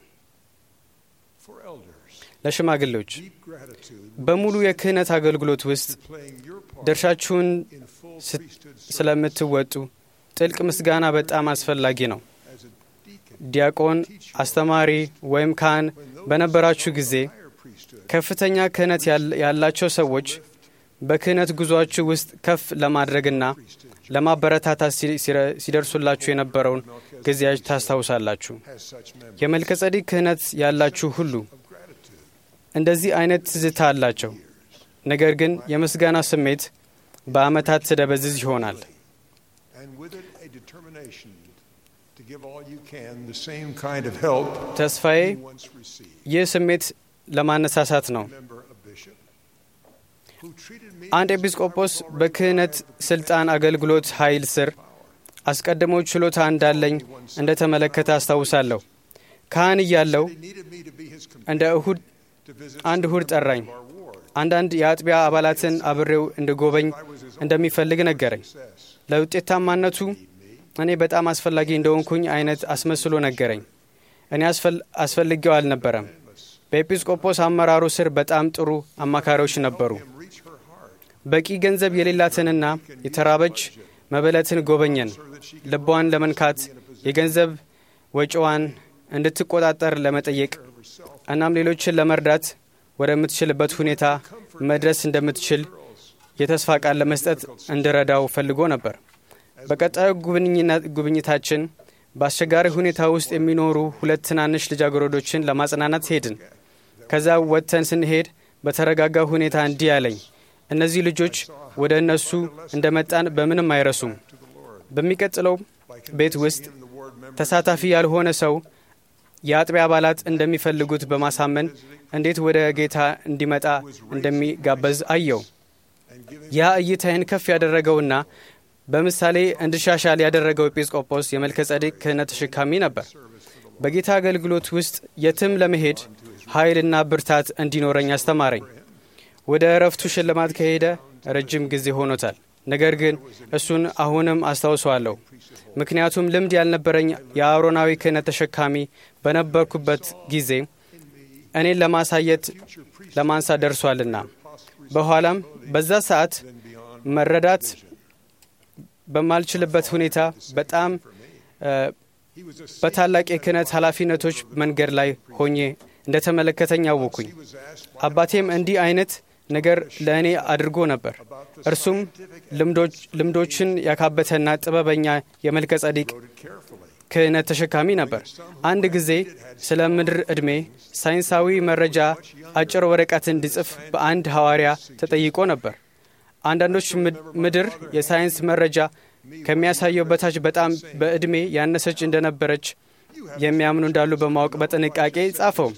ለሽማግሌዎች በሙሉ የክህነት አገልግሎት ውስጥ ድርሻችሁን ስለምትወጡ ጥልቅ ምስጋና በጣም አስፈላጊ ነው። ዲያቆን፣ አስተማሪ ወይም ካህን በነበራችሁ ጊዜ ከፍተኛ ክህነት ያላቸው ሰዎች በክህነት ጉዟችሁ ውስጥ ከፍ ለማድረግና ለማበረታታት ሲደርሱላችሁ የነበረውን ጊዜያች ታስታውሳላችሁ። የመልከጸዴቅ ክህነት ያላችሁ ሁሉ እንደዚህ አይነት ትዝታ አላቸው። ነገር ግን የምስጋና ስሜት በዓመታት ትደበዝዝ ይሆናል። ተስፋዬ ይህ ስሜት ለማነሳሳት ነው። አንድ ኤጲስቆጶስ በክህነት ስልጣን አገልግሎት ኃይል ስር አስቀድሞ ችሎታ እንዳለኝ እንደ ተመለከተ አስታውሳለሁ። ካህን እያለው እንደ እሁድ አንድ እሁድ ጠራኝ። አንዳንድ የአጥቢያ አባላትን አብሬው እንድጎበኝ እንደሚፈልግ ነገረኝ። ለውጤታማነቱ እኔ በጣም አስፈላጊ እንደሆንኩኝ አይነት አስመስሎ ነገረኝ። እኔ አስፈልጌው አልነበረም። በኤጲስቆጶስ አመራሩ ስር በጣም ጥሩ አማካሪዎች ነበሩ። በቂ ገንዘብ የሌላትንና የተራበች መበለትን ጎበኘን። ልቧን ለመንካት የገንዘብ ወጪዋን እንድትቆጣጠር ለመጠየቅ እናም ሌሎችን ለመርዳት ወደምትችልበት ሁኔታ መድረስ እንደምትችል የተስፋ ቃል ለመስጠት እንድረዳው ፈልጎ ነበር። በቀጣዩ ጉብኝታችን በአስቸጋሪ ሁኔታ ውስጥ የሚኖሩ ሁለት ትናንሽ ልጃገረዶችን ለማጽናናት ሄድን። ከዛ ወጥተን ስንሄድ በተረጋጋ ሁኔታ እንዲህ አለኝ፣ እነዚህ ልጆች ወደ እነሱ እንደ መጣን በምንም አይረሱም። በሚቀጥለው ቤት ውስጥ ተሳታፊ ያልሆነ ሰው የአጥቢያ አባላት እንደሚፈልጉት በማሳመን እንዴት ወደ ጌታ እንዲመጣ እንደሚጋበዝ አየው። ያ እይታዬን ከፍ ያደረገውና በምሳሌ እንድሻሻል ያደረገው ኤጲስቆጶስ የመልከ ጸዴቅ ክህነት ተሸካሚ ነበር። በጌታ አገልግሎት ውስጥ የትም ለመሄድ ኃይልና ብርታት እንዲኖረኝ አስተማረኝ። ወደ እረፍቱ ሽልማት ከሄደ ረጅም ጊዜ ሆኖታል። ነገር ግን እሱን አሁንም አስታውሰዋለሁ። ምክንያቱም ልምድ ያልነበረኝ የአሮናዊ ክህነት ተሸካሚ በነበርኩበት ጊዜ እኔን ለማሳየት ለማንሳት ደርሷልና በኋላም በዛ ሰዓት መረዳት በማልችልበት ሁኔታ በጣም በታላቅ የክህነት ኃላፊነቶች መንገድ ላይ ሆኜ እንደተመለከተኝ አወኩኝ። አባቴም እንዲህ አይነት ነገር ለእኔ አድርጎ ነበር። እርሱም ልምዶችን ያካበተና ጥበበኛ የመልከ ጸዲቅ ክህነት ተሸካሚ ነበር። አንድ ጊዜ ስለ ምድር ዕድሜ ሳይንሳዊ መረጃ አጭር ወረቀት እንዲጽፍ በአንድ ሐዋርያ ተጠይቆ ነበር። አንዳንዶች ምድር የሳይንስ መረጃ ከሚያሳየው በታች በጣም በዕድሜ ያነሰች እንደነበረች የሚያምኑ እንዳሉ በማወቅ በጥንቃቄ ጻፈው።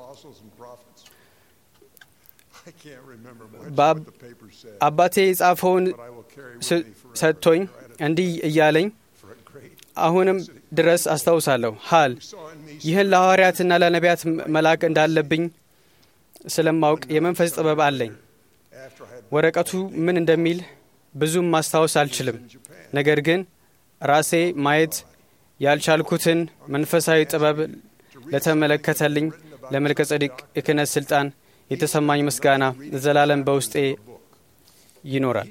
አባቴ የጻፈውን ሰጥቶኝ እንዲህ እያለኝ አሁንም ድረስ አስታውሳለሁ። ሀል ይህን ለሐዋርያትና ለነቢያት መላክ እንዳለብኝ ስለማውቅ የመንፈስ ጥበብ አለኝ። ወረቀቱ ምን እንደሚል ብዙም ማስታወስ አልችልም። ነገር ግን ራሴ ማየት ያልቻልኩትን መንፈሳዊ ጥበብ ለተመለከተልኝ ለመልከ ጸዲቅ የክህነት ስልጣን የተሰማኝ ምስጋና ዘላለም በውስጤ ይኖራል።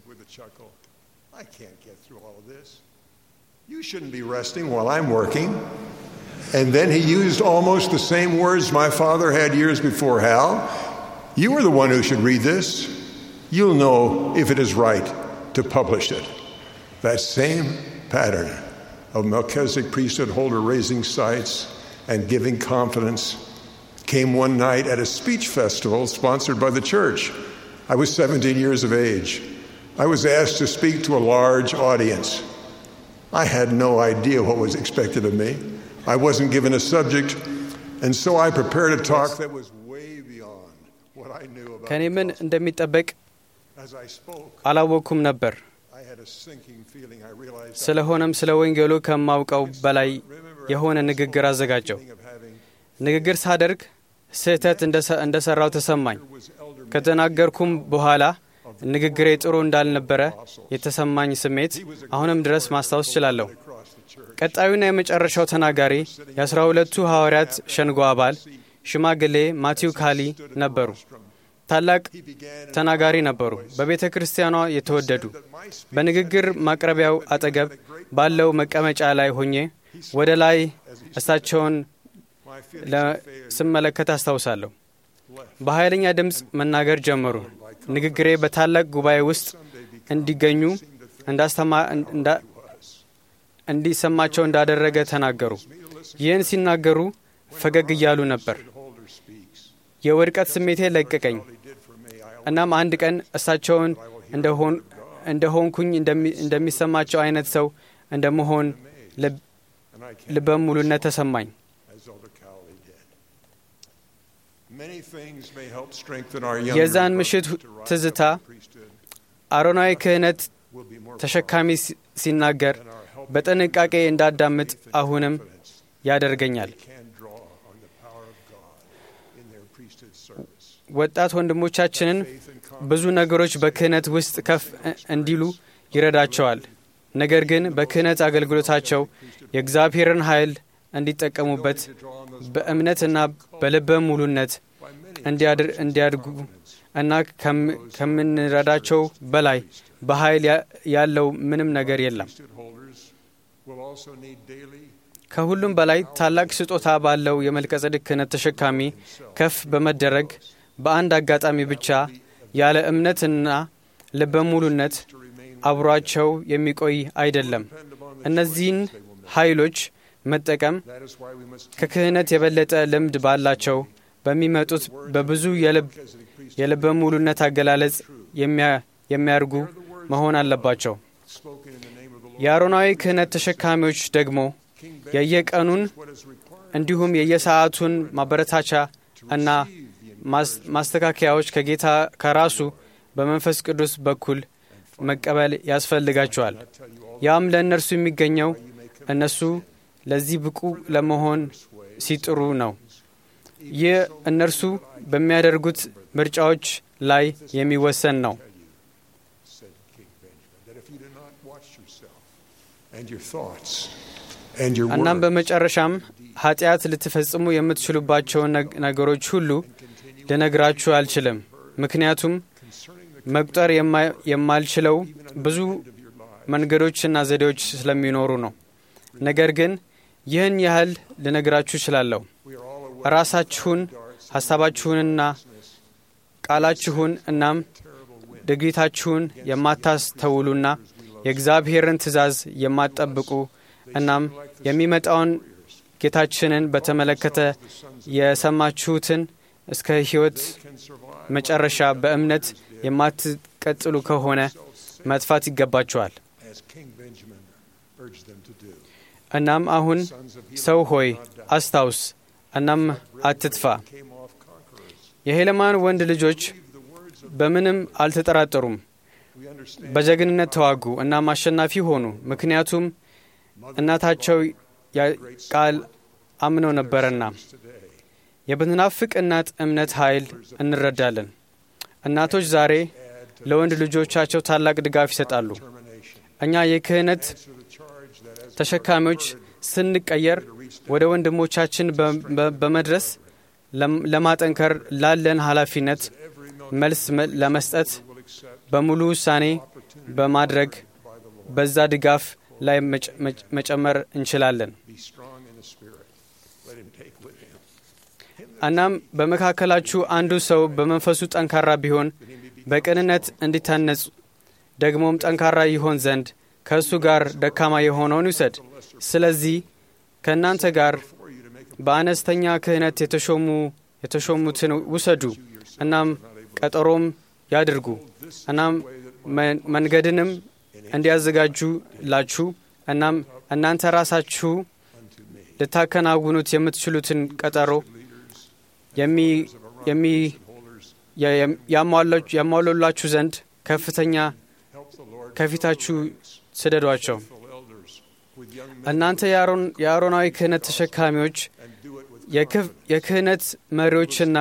You shouldn't be resting while I'm working. And then he used almost the same words my father had years before Hal. You are the one who should read this. You'll know if it is right to publish it. That same pattern of Melchizedek priesthood holder raising sights and giving confidence came one night at a speech festival sponsored by the church. I was 17 years of age. I was asked to speak to a large audience. I had no idea what was expected of me. I wasn't given a subject, and so I prepared a talk that was way beyond what I knew about. ከእኔ ምን እንደሚጠበቅ As I spoke, አላወቅኩም ነበር። I had a sinking feeling. I realized ስለሆነም ስለ ወንጌሉ ከማውቀው በላይ የሆነ ንግግር አዘጋጀው። ንግግር ሳደርግ ስህተት እንደ ሠራው ተሰማኝ። ከተናገርኩም በኋላ ንግግሬ ጥሩ እንዳልነበረ የተሰማኝ ስሜት አሁንም ድረስ ማስታወስ እችላለሁ። ቀጣዩና የመጨረሻው ተናጋሪ የአስራ ሁለቱ ሐዋርያት ሸንጎ አባል ሽማግሌ ማቲው ካሊ ነበሩ። ታላቅ ተናጋሪ ነበሩ። በቤተ ክርስቲያኗ የተወደዱ። በንግግር ማቅረቢያው አጠገብ ባለው መቀመጫ ላይ ሆኜ ወደ ላይ እሳቸውን ስመለከት አስታውሳለሁ። በኃይለኛ ድምፅ መናገር ጀመሩ። ንግግሬ በታላቅ ጉባኤ ውስጥ እንዲገኙ እንዲሰማቸው እንዳደረገ ተናገሩ። ይህን ሲናገሩ ፈገግ እያሉ ነበር። የውድቀት ስሜቴ ለቀቀኝ። እናም አንድ ቀን እሳቸውን እንደሆንኩኝ እንደሚሰማቸው አይነት ሰው እንደመሆን ልበ ሙሉነት ተሰማኝ። የዛን ምሽት ትዝታ አሮናዊ ክህነት ተሸካሚ ሲናገር በጥንቃቄ እንዳዳምጥ አሁንም ያደርገኛል። ወጣት ወንድሞቻችንን ብዙ ነገሮች በክህነት ውስጥ ከፍ እንዲሉ ይረዳቸዋል። ነገር ግን በክህነት አገልግሎታቸው የእግዚአብሔርን ኃይል እንዲጠቀሙበት በእምነትና በልበ ሙሉነት እንዲያድጉ እና ከምንረዳቸው በላይ በኃይል ያለው ምንም ነገር የለም። ከሁሉም በላይ ታላቅ ስጦታ ባለው የመልከጸድቅ ክህነት ተሸካሚ ከፍ በመደረግ በአንድ አጋጣሚ ብቻ ያለ እምነትና ልበ ሙሉነት አብሯቸው የሚቆይ አይደለም። እነዚህን ኃይሎች መጠቀም ከክህነት የበለጠ ልምድ ባላቸው በሚመጡት በብዙ የልበ ሙሉነት አገላለጽ የሚያርጉ መሆን አለባቸው። የአሮናዊ ክህነት ተሸካሚዎች ደግሞ የየቀኑን እንዲሁም የየሰዓቱን ማበረታቻ እና ማስተካከያዎች ከጌታ ከራሱ በመንፈስ ቅዱስ በኩል መቀበል ያስፈልጋቸዋል። ያም ለእነርሱ የሚገኘው እነሱ ለዚህ ብቁ ለመሆን ሲጥሩ ነው። ይህ እነርሱ በሚያደርጉት ምርጫዎች ላይ የሚወሰን ነው። እናም በመጨረሻም ኃጢአት ልትፈጽሙ የምትችሉባቸውን ነገሮች ሁሉ ልነግራችሁ አልችልም፣ ምክንያቱም መቁጠር የማልችለው ብዙ መንገዶችና ዘዴዎች ስለሚኖሩ ነው። ነገር ግን ይህን ያህል ልነግራችሁ እችላለሁ። ራሳችሁን፣ ሀሳባችሁንና ቃላችሁን እናም ድርጊታችሁን የማታስተውሉና የእግዚአብሔርን ትእዛዝ የማትጠብቁ እናም የሚመጣውን ጌታችንን በተመለከተ የሰማችሁትን እስከ ሕይወት መጨረሻ በእምነት የማትቀጥሉ ከሆነ መጥፋት ይገባችኋል። እናም አሁን ሰው ሆይ አስታውስ፣ እናም አትጥፋ። የሄለማን ወንድ ልጆች በምንም አልተጠራጠሩም። በጀግንነት ተዋጉ እናም አሸናፊ ሆኑ። ምክንያቱም እናታቸው ቃል አምነው ነበረና። የብትናፍቅ እናት እምነት ኃይል እንረዳለን። እናቶች ዛሬ ለወንድ ልጆቻቸው ታላቅ ድጋፍ ይሰጣሉ። እኛ የክህነት ተሸካሚዎች ስንቀየር ወደ ወንድሞቻችን በመድረስ ለማጠንከር ላለን ኃላፊነት መልስ ለመስጠት በሙሉ ውሳኔ በማድረግ በዛ ድጋፍ ላይ መጨመር እንችላለን። እናም በመካከላችሁ አንዱ ሰው በመንፈሱ ጠንካራ ቢሆን በቅንነት እንዲታነጽ ደግሞም ጠንካራ ይሆን ዘንድ ከእሱ ጋር ደካማ የሆነውን ይውሰድ። ስለዚህ ከእናንተ ጋር በአነስተኛ ክህነት የተሾሙ የተሾሙትን ውሰዱ። እናም ቀጠሮም ያድርጉ። እናም መንገድንም እንዲያዘጋጁላችሁ እናም እናንተ ራሳችሁ ልታከናውኑት የምትችሉትን ቀጠሮ ያሟሉላችሁ ዘንድ ከፍተኛ ከፊታችሁ ስደዷቸው። እናንተ የአሮናዊ ክህነት ተሸካሚዎች የክህነት መሪዎችና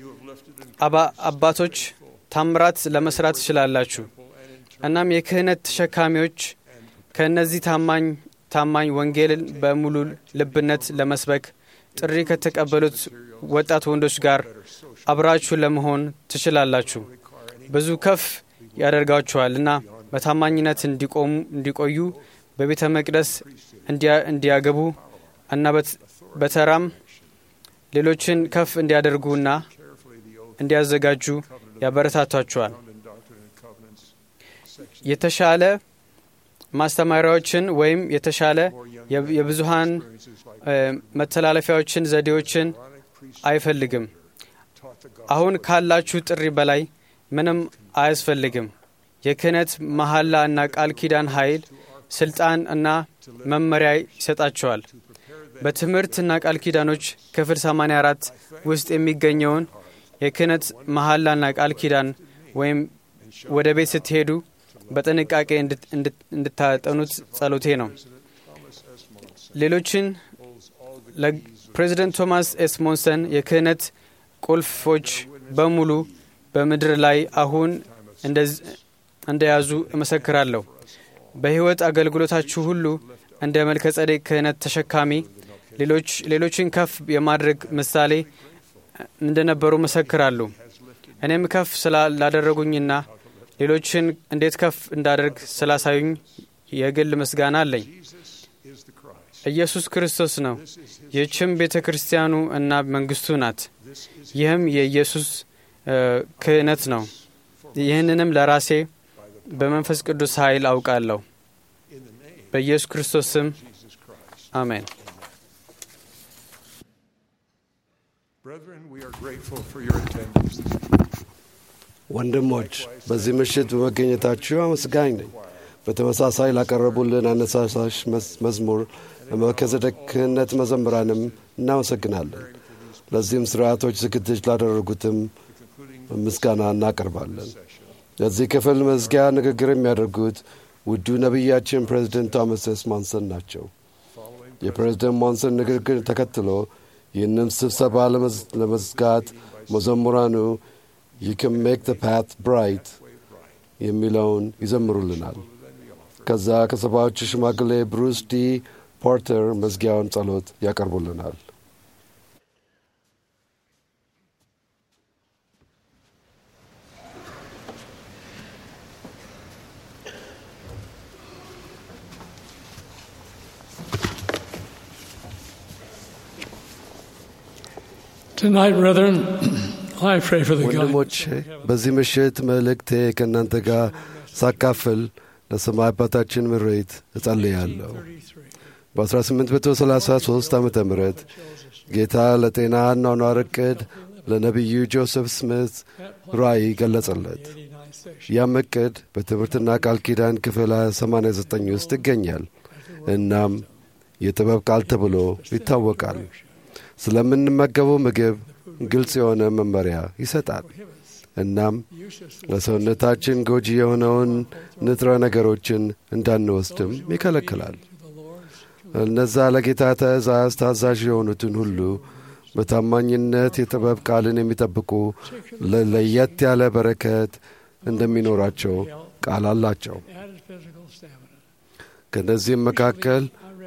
አባቶች ታምራት ለመስራት ትችላላችሁ። እናም የክህነት ተሸካሚዎች ከእነዚህ ታማኝ ታማኝ ወንጌልን በሙሉ ልብነት ለመስበክ ጥሪ ከተቀበሉት ወጣት ወንዶች ጋር አብራችሁ ለመሆን ትችላላችሁ። ብዙ ከፍ ያደርጋችኋል እና በታማኝነት እንዲቆዩ በቤተ መቅደስ እንዲያገቡ እና በተራም ሌሎችን ከፍ እንዲያደርጉና እንዲያዘጋጁ ያበረታቷቸዋል። የተሻለ ማስተማሪያዎችን ወይም የተሻለ የብዙሃን መተላለፊያዎችን፣ ዘዴዎችን አይፈልግም። አሁን ካላችሁ ጥሪ በላይ ምንም አያስፈልግም። የክህነት መሐላ እና ቃል ኪዳን ኃይል፣ ስልጣን እና መመሪያ ይሰጣቸዋል። በትምህርትና ቃል ኪዳኖች ክፍል 84 ውስጥ የሚገኘውን የክህነት መሐላና ቃል ኪዳን ወይም ወደ ቤት ስትሄዱ በጥንቃቄ እንድታጠኑት ጸሎቴ ነው። ሌሎችን ለፕሬዚደንት ቶማስ ኤስ ሞንሰን የክህነት ቁልፎች በሙሉ በምድር ላይ አሁን እንደያዙ እመሰክራለሁ። በሕይወት አገልግሎታችሁ ሁሉ እንደ መልከ ጸዴቅ ክህነት ተሸካሚ ሌሎችን ከፍ የማድረግ ምሳሌ እንደነበሩ መሰክራሉ። እኔም ከፍ ስላላደረጉኝና ሌሎችን እንዴት ከፍ እንዳደርግ ስላሳዩኝ የግል ምስጋና አለኝ። ኢየሱስ ክርስቶስ ነው። ይህችም ቤተ ክርስቲያኑ እና መንግስቱ ናት። ይህም የኢየሱስ ክህነት ነው። ይህንንም ለራሴ በመንፈስ ቅዱስ ኃይል አውቃለሁ። በኢየሱስ ክርስቶስ ስም አሜን። ወንድሞች በዚህ ምሽት በመገኘታችሁ አመስጋኝ ነኝ። በተመሳሳይ ላቀረቡልን አነሳሳሽ መዝሙር ለመልከዘዴቅ ክህነት መዘምራንም እናመሰግናለን። ለዚህም ስርዓቶች ዝግጅት ላደረጉትም ምስጋና እናቀርባለን። ለዚህ ክፍል መዝጊያ ንግግር የሚያደርጉት ውዱ ነቢያችን ፕሬዚደንት ቶማስ ኤስ ሞንሰን ናቸው። የፕሬዚደንት ሞንሰን ንግግር ተከትሎ ይህንም ስብሰባ ለመዝጋት መዘሙራኑ ዩ ካን ሜክ ዘ ፓት ብራይት የሚለውን ይዘምሩልናል። ከዛ ከሰባዎቹ ሽማግሌ ብሩስ ዲ ፖርተር መዝጊያውን ጸሎት ያቀርቡልናል። ወንድሞቼ በዚህ ምሽት መልእክቴ ከእናንተ ጋር ሳካፍል ለሰማይ አባታችን ምሬት እጸልያለሁ። በ1833 ዓ ም ጌታ ለጤና አኗኗር ዕቅድ ለነቢዩ ጆሴፍ ስሚት ራእይ ገለጸለት። ያም ዕቅድ በትምህርትና ቃል ኪዳን ክፍል 89 ውስጥ ይገኛል። እናም የጥበብ ቃል ተብሎ ይታወቃል። ስለምንመገበው ምግብ ግልጽ የሆነ መመሪያ ይሰጣል። እናም ለሰውነታችን ጎጂ የሆነውን ንጥረ ነገሮችን እንዳንወስድም ይከለክላል። እነዛ ለጌታ ትእዛዝ ታዛዥ የሆኑትን ሁሉ በታማኝነት የጥበብ ቃልን የሚጠብቁ ለየት ያለ በረከት እንደሚኖራቸው ቃል አላቸው። ከእነዚህም መካከል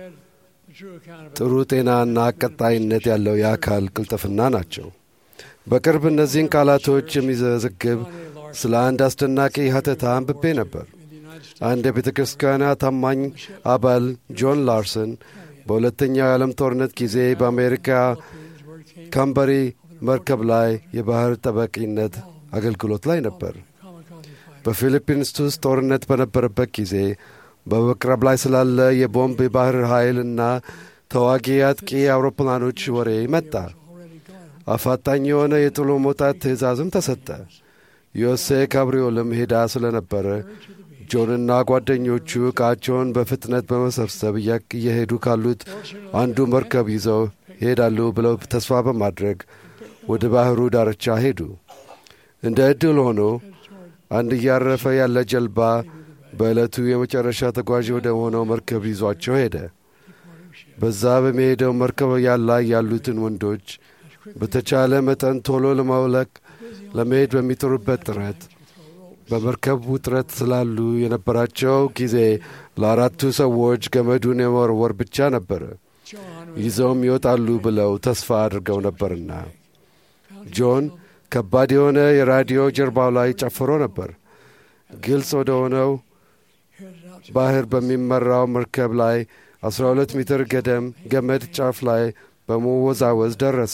ጥሩ ጤናና ቀጣይነት ያለው የአካል ቅልጥፍና ናቸው። በቅርብ እነዚህን ቃላቶች የሚዘግብ ስለ አንድ አስደናቂ ሀተታ አንብቤ ነበር። አንድ የቤተ ክርስቲያኗ ታማኝ አባል ጆን ላርሰን በሁለተኛው የዓለም ጦርነት ጊዜ በአሜሪካ ካምበሪ መርከብ ላይ የባህር ጠባቂነት አገልግሎት ላይ ነበር። በፊሊፒንስ ውስጥ ጦርነት በነበረበት ጊዜ በመቅረብ ላይ ስላለ የቦምብ የባህር ኃይል እና ተዋጊ አጥቂ አውሮፕላኖች ወሬ መጣ። አፋጣኝ የሆነ የጥሎ መውጣት ትእዛዝም ተሰጠ። ዮሴ ካብሪዮልም ሄዳ ስለነበረ ጆንና ጓደኞቹ ዕቃቸውን በፍጥነት በመሰብሰብ እየሄዱ ካሉት አንዱ መርከብ ይዘው ይሄዳሉ ብለው ተስፋ በማድረግ ወደ ባህሩ ዳርቻ ሄዱ። እንደ ዕድል ሆኖ አንድ እያረፈ ያለ ጀልባ በዕለቱ የመጨረሻ ተጓዥ ወደ ሆነው መርከብ ይዟቸው ሄደ። በዛ በሚሄደው መርከብ ላይ ያሉትን ወንዶች በተቻለ መጠን ቶሎ ለማውለቅ ለመሄድ በሚጥሩበት ጥረት በመርከብ ውጥረት ስላሉ የነበራቸው ጊዜ ለአራቱ ሰዎች ገመዱን የመወርወር ብቻ ነበረ። ይዘውም ይወጣሉ ብለው ተስፋ አድርገው ነበርና ጆን ከባድ የሆነ የራዲዮ ጀርባው ላይ ጨፍሮ ነበር። ግልጽ ወደ ሆነው ባህር በሚመራው መርከብ ላይ 12 ሜትር ገደም ገመድ ጫፍ ላይ በመወዛወዝ ደረሰ።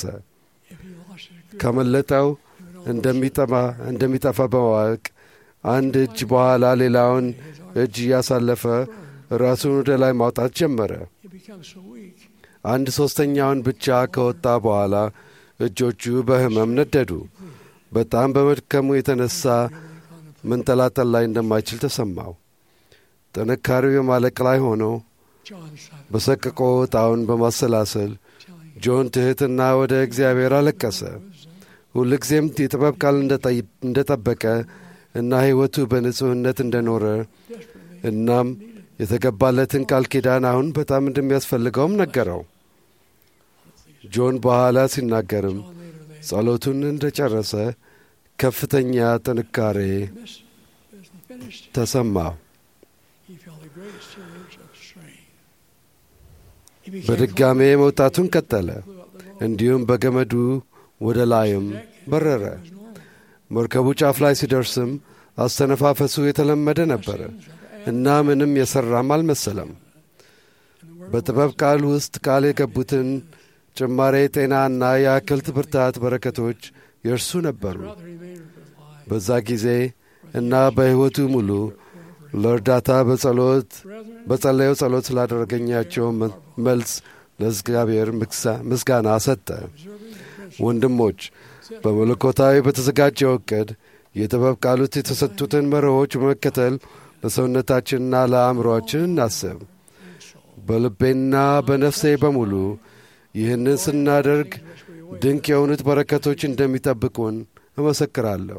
ከመለጠው እንደሚጠፋ በማወቅ አንድ እጅ በኋላ ሌላውን እጅ እያሳለፈ ራሱን ወደ ላይ ማውጣት ጀመረ። አንድ ሦስተኛውን ብቻ ከወጣ በኋላ እጆቹ በሕመም ነደዱ። በጣም በመድከሙ የተነሳ መንጠላጠል ላይ እንደማይችል ተሰማው። ጥንካሬው የማለቅ ላይ ሆኖ በሰቅቆ ዕጣውን በማሰላሰል ጆን ትሕትና ወደ እግዚአብሔር አለቀሰ። ሁልጊዜም የጥበብ ቃል እንደጠበቀ እና ሕይወቱ በንጹሕነት እንደኖረ እናም የተገባለትን ቃል ኪዳን አሁን በጣም እንደሚያስፈልገውም ነገረው። ጆን በኋላ ሲናገርም ጸሎቱን እንደ ጨረሰ ከፍተኛ ጥንካሬ ተሰማው። በድጋሜ መውጣቱን ቀጠለ። እንዲሁም በገመዱ ወደ ላይም በረረ። መርከቡ ጫፍ ላይ ሲደርስም አስተነፋፈሱ የተለመደ ነበረ እና ምንም የሠራም አልመሰለም። በጥበብ ቃል ውስጥ ቃል የገቡትን ጭማሬ ጤናና የአክልት ብርታት በረከቶች የእርሱ ነበሩ። በዛ ጊዜ እና በሕይወቱ ሙሉ ለእርዳታ በጸሎት በጸለየው ጸሎት ስላደረገኛቸው መልስ ለእግዚአብሔር ምስጋና ሰጠ። ወንድሞች በመለኮታዊ በተዘጋጀው ዕቅድ የጥበብ ቃሉት የተሰጡትን መርሆች በመከተል ለሰውነታችንና ለአእምሮአችን እናስብ። በልቤና በነፍሴ በሙሉ ይህንን ስናደርግ ድንቅ የሆኑት በረከቶች እንደሚጠብቁን እመሰክራለሁ።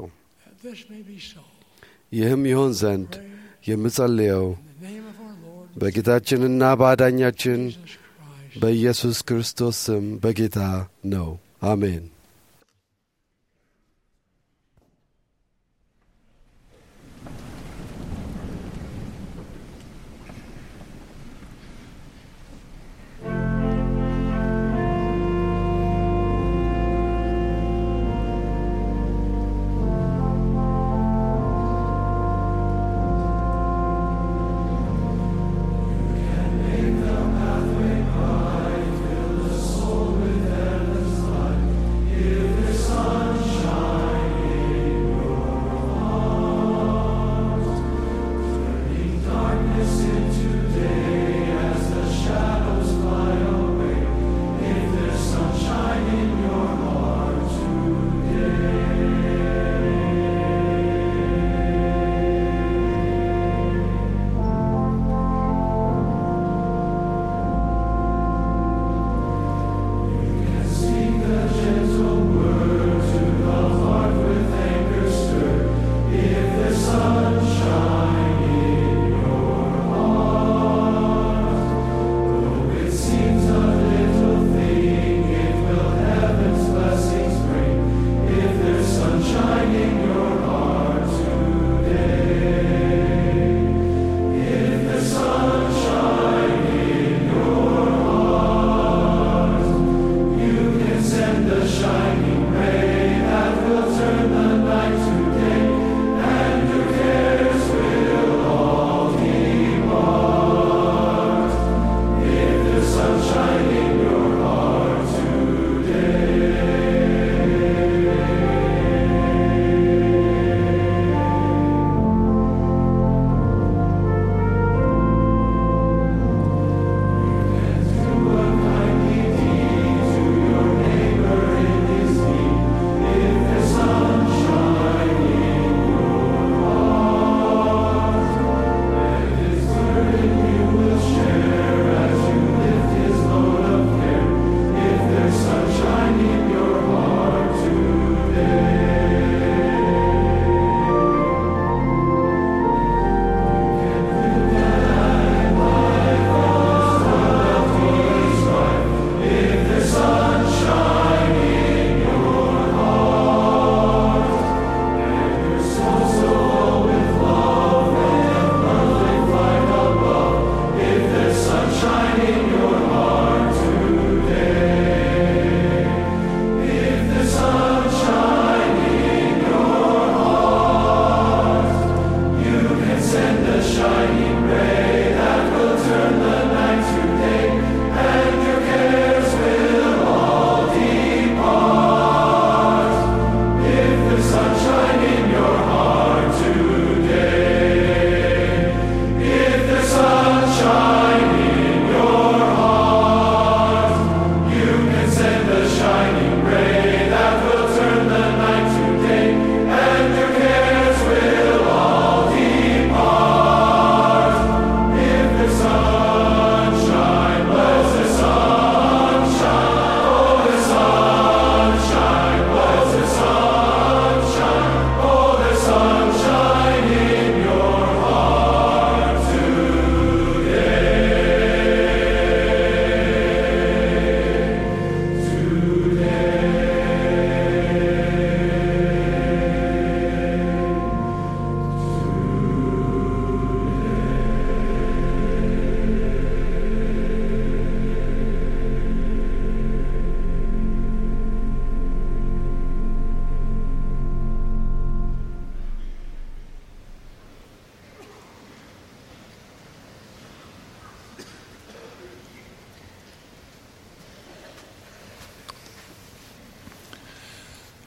ይህም ይሆን ዘንድ የምጸልየው በጌታችንና በአዳኛችን በኢየሱስ ክርስቶስ ስም በጌታ ነው። አሜን። Make the pathway bright till the soul within us light.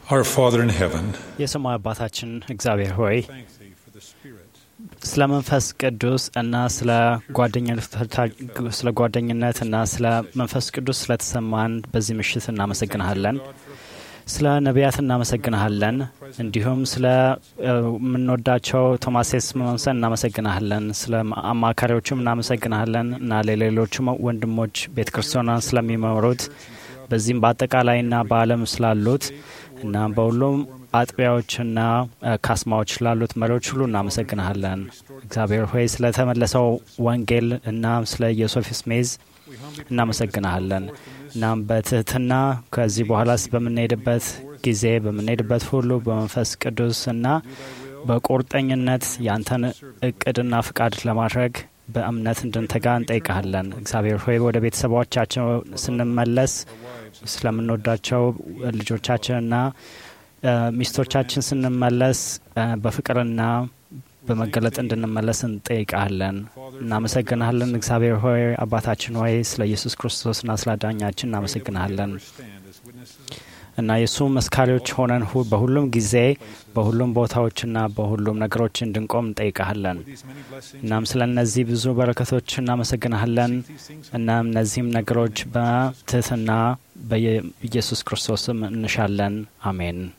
Our Father in heaven, የሰማይ አባታችን እግዚአብሔር ሆይ thank thee for the Spirit ስለ መንፈስ ቅዱስ እና ስለ ጓደኝነት ስለ ጓደኝነት እና ስለ መንፈስ ቅዱስ ስለተሰማን በዚህ ምሽት እናመሰግንሃለን። ስለ ነቢያት እናመሰግንሃለን። እንዲሁም ስለ እ፣ የምንወዳቸው ቶማስ ስምዖንሰን እናመሰግንሃለን። ስለ አማካሪዎቹም እናመሰግንሃለን እና ለሌሎቹም ወንድሞች ቤተ ክርስቲያኗን ስለሚመሩት በዚህም በአጠቃላይና በዓለም ስላሉት እና በሁሉም አጥቢያዎችና እ፣ ካስማዎች ስላሉት መሪዎች ሁሉ እናመሰግንሃለን። እግዚአብሔር ሆይ ስለተመለሰው ወንጌል እና ስለ ኢየሱስ ሜዝ እናመሰግንሃለን። እናም በትህትና ከዚህ በኋላስ በምንሄድበት ጊዜ በምንሄድበት ሁሉ በመንፈስ ቅዱስ እና በቁርጠኝነት ያንተን እቅድና ፍቃድ ለማድረግ በእምነት እንድንተጋ እንጠይቀሃለን። እግዚአብሔር ሆይ ወደ ቤተሰቦቻችን ስንመለስ ስለምንወዳቸው ልጆቻችንና እ፣ ሚስቶቻችን ስንመለስ እ፣ በፍቅርና በመገለጥ እንድንመለስ እንጠይቃለን። እናመሰግናለን። እግዚአብሔር ሆይ አባታችን ሆይ ስለ ኢየሱስ ክርስቶስና ስለ አዳኛችን እናመሰግናለን እና የእሱ መስካሪዎች ሆነን ሁ- በሁሉም ጊዜ በሁሉም ቦታዎችና በሁሉም ነገሮች እንድንቆም እንጠይቃለን። እናም ስለ እነዚህ ብዙ በረከቶች እናመሰግናለን። እናም እነዚህም ነገሮች በትህትና በኢየሱስ ክርስቶስም እንሻለን። አሜን።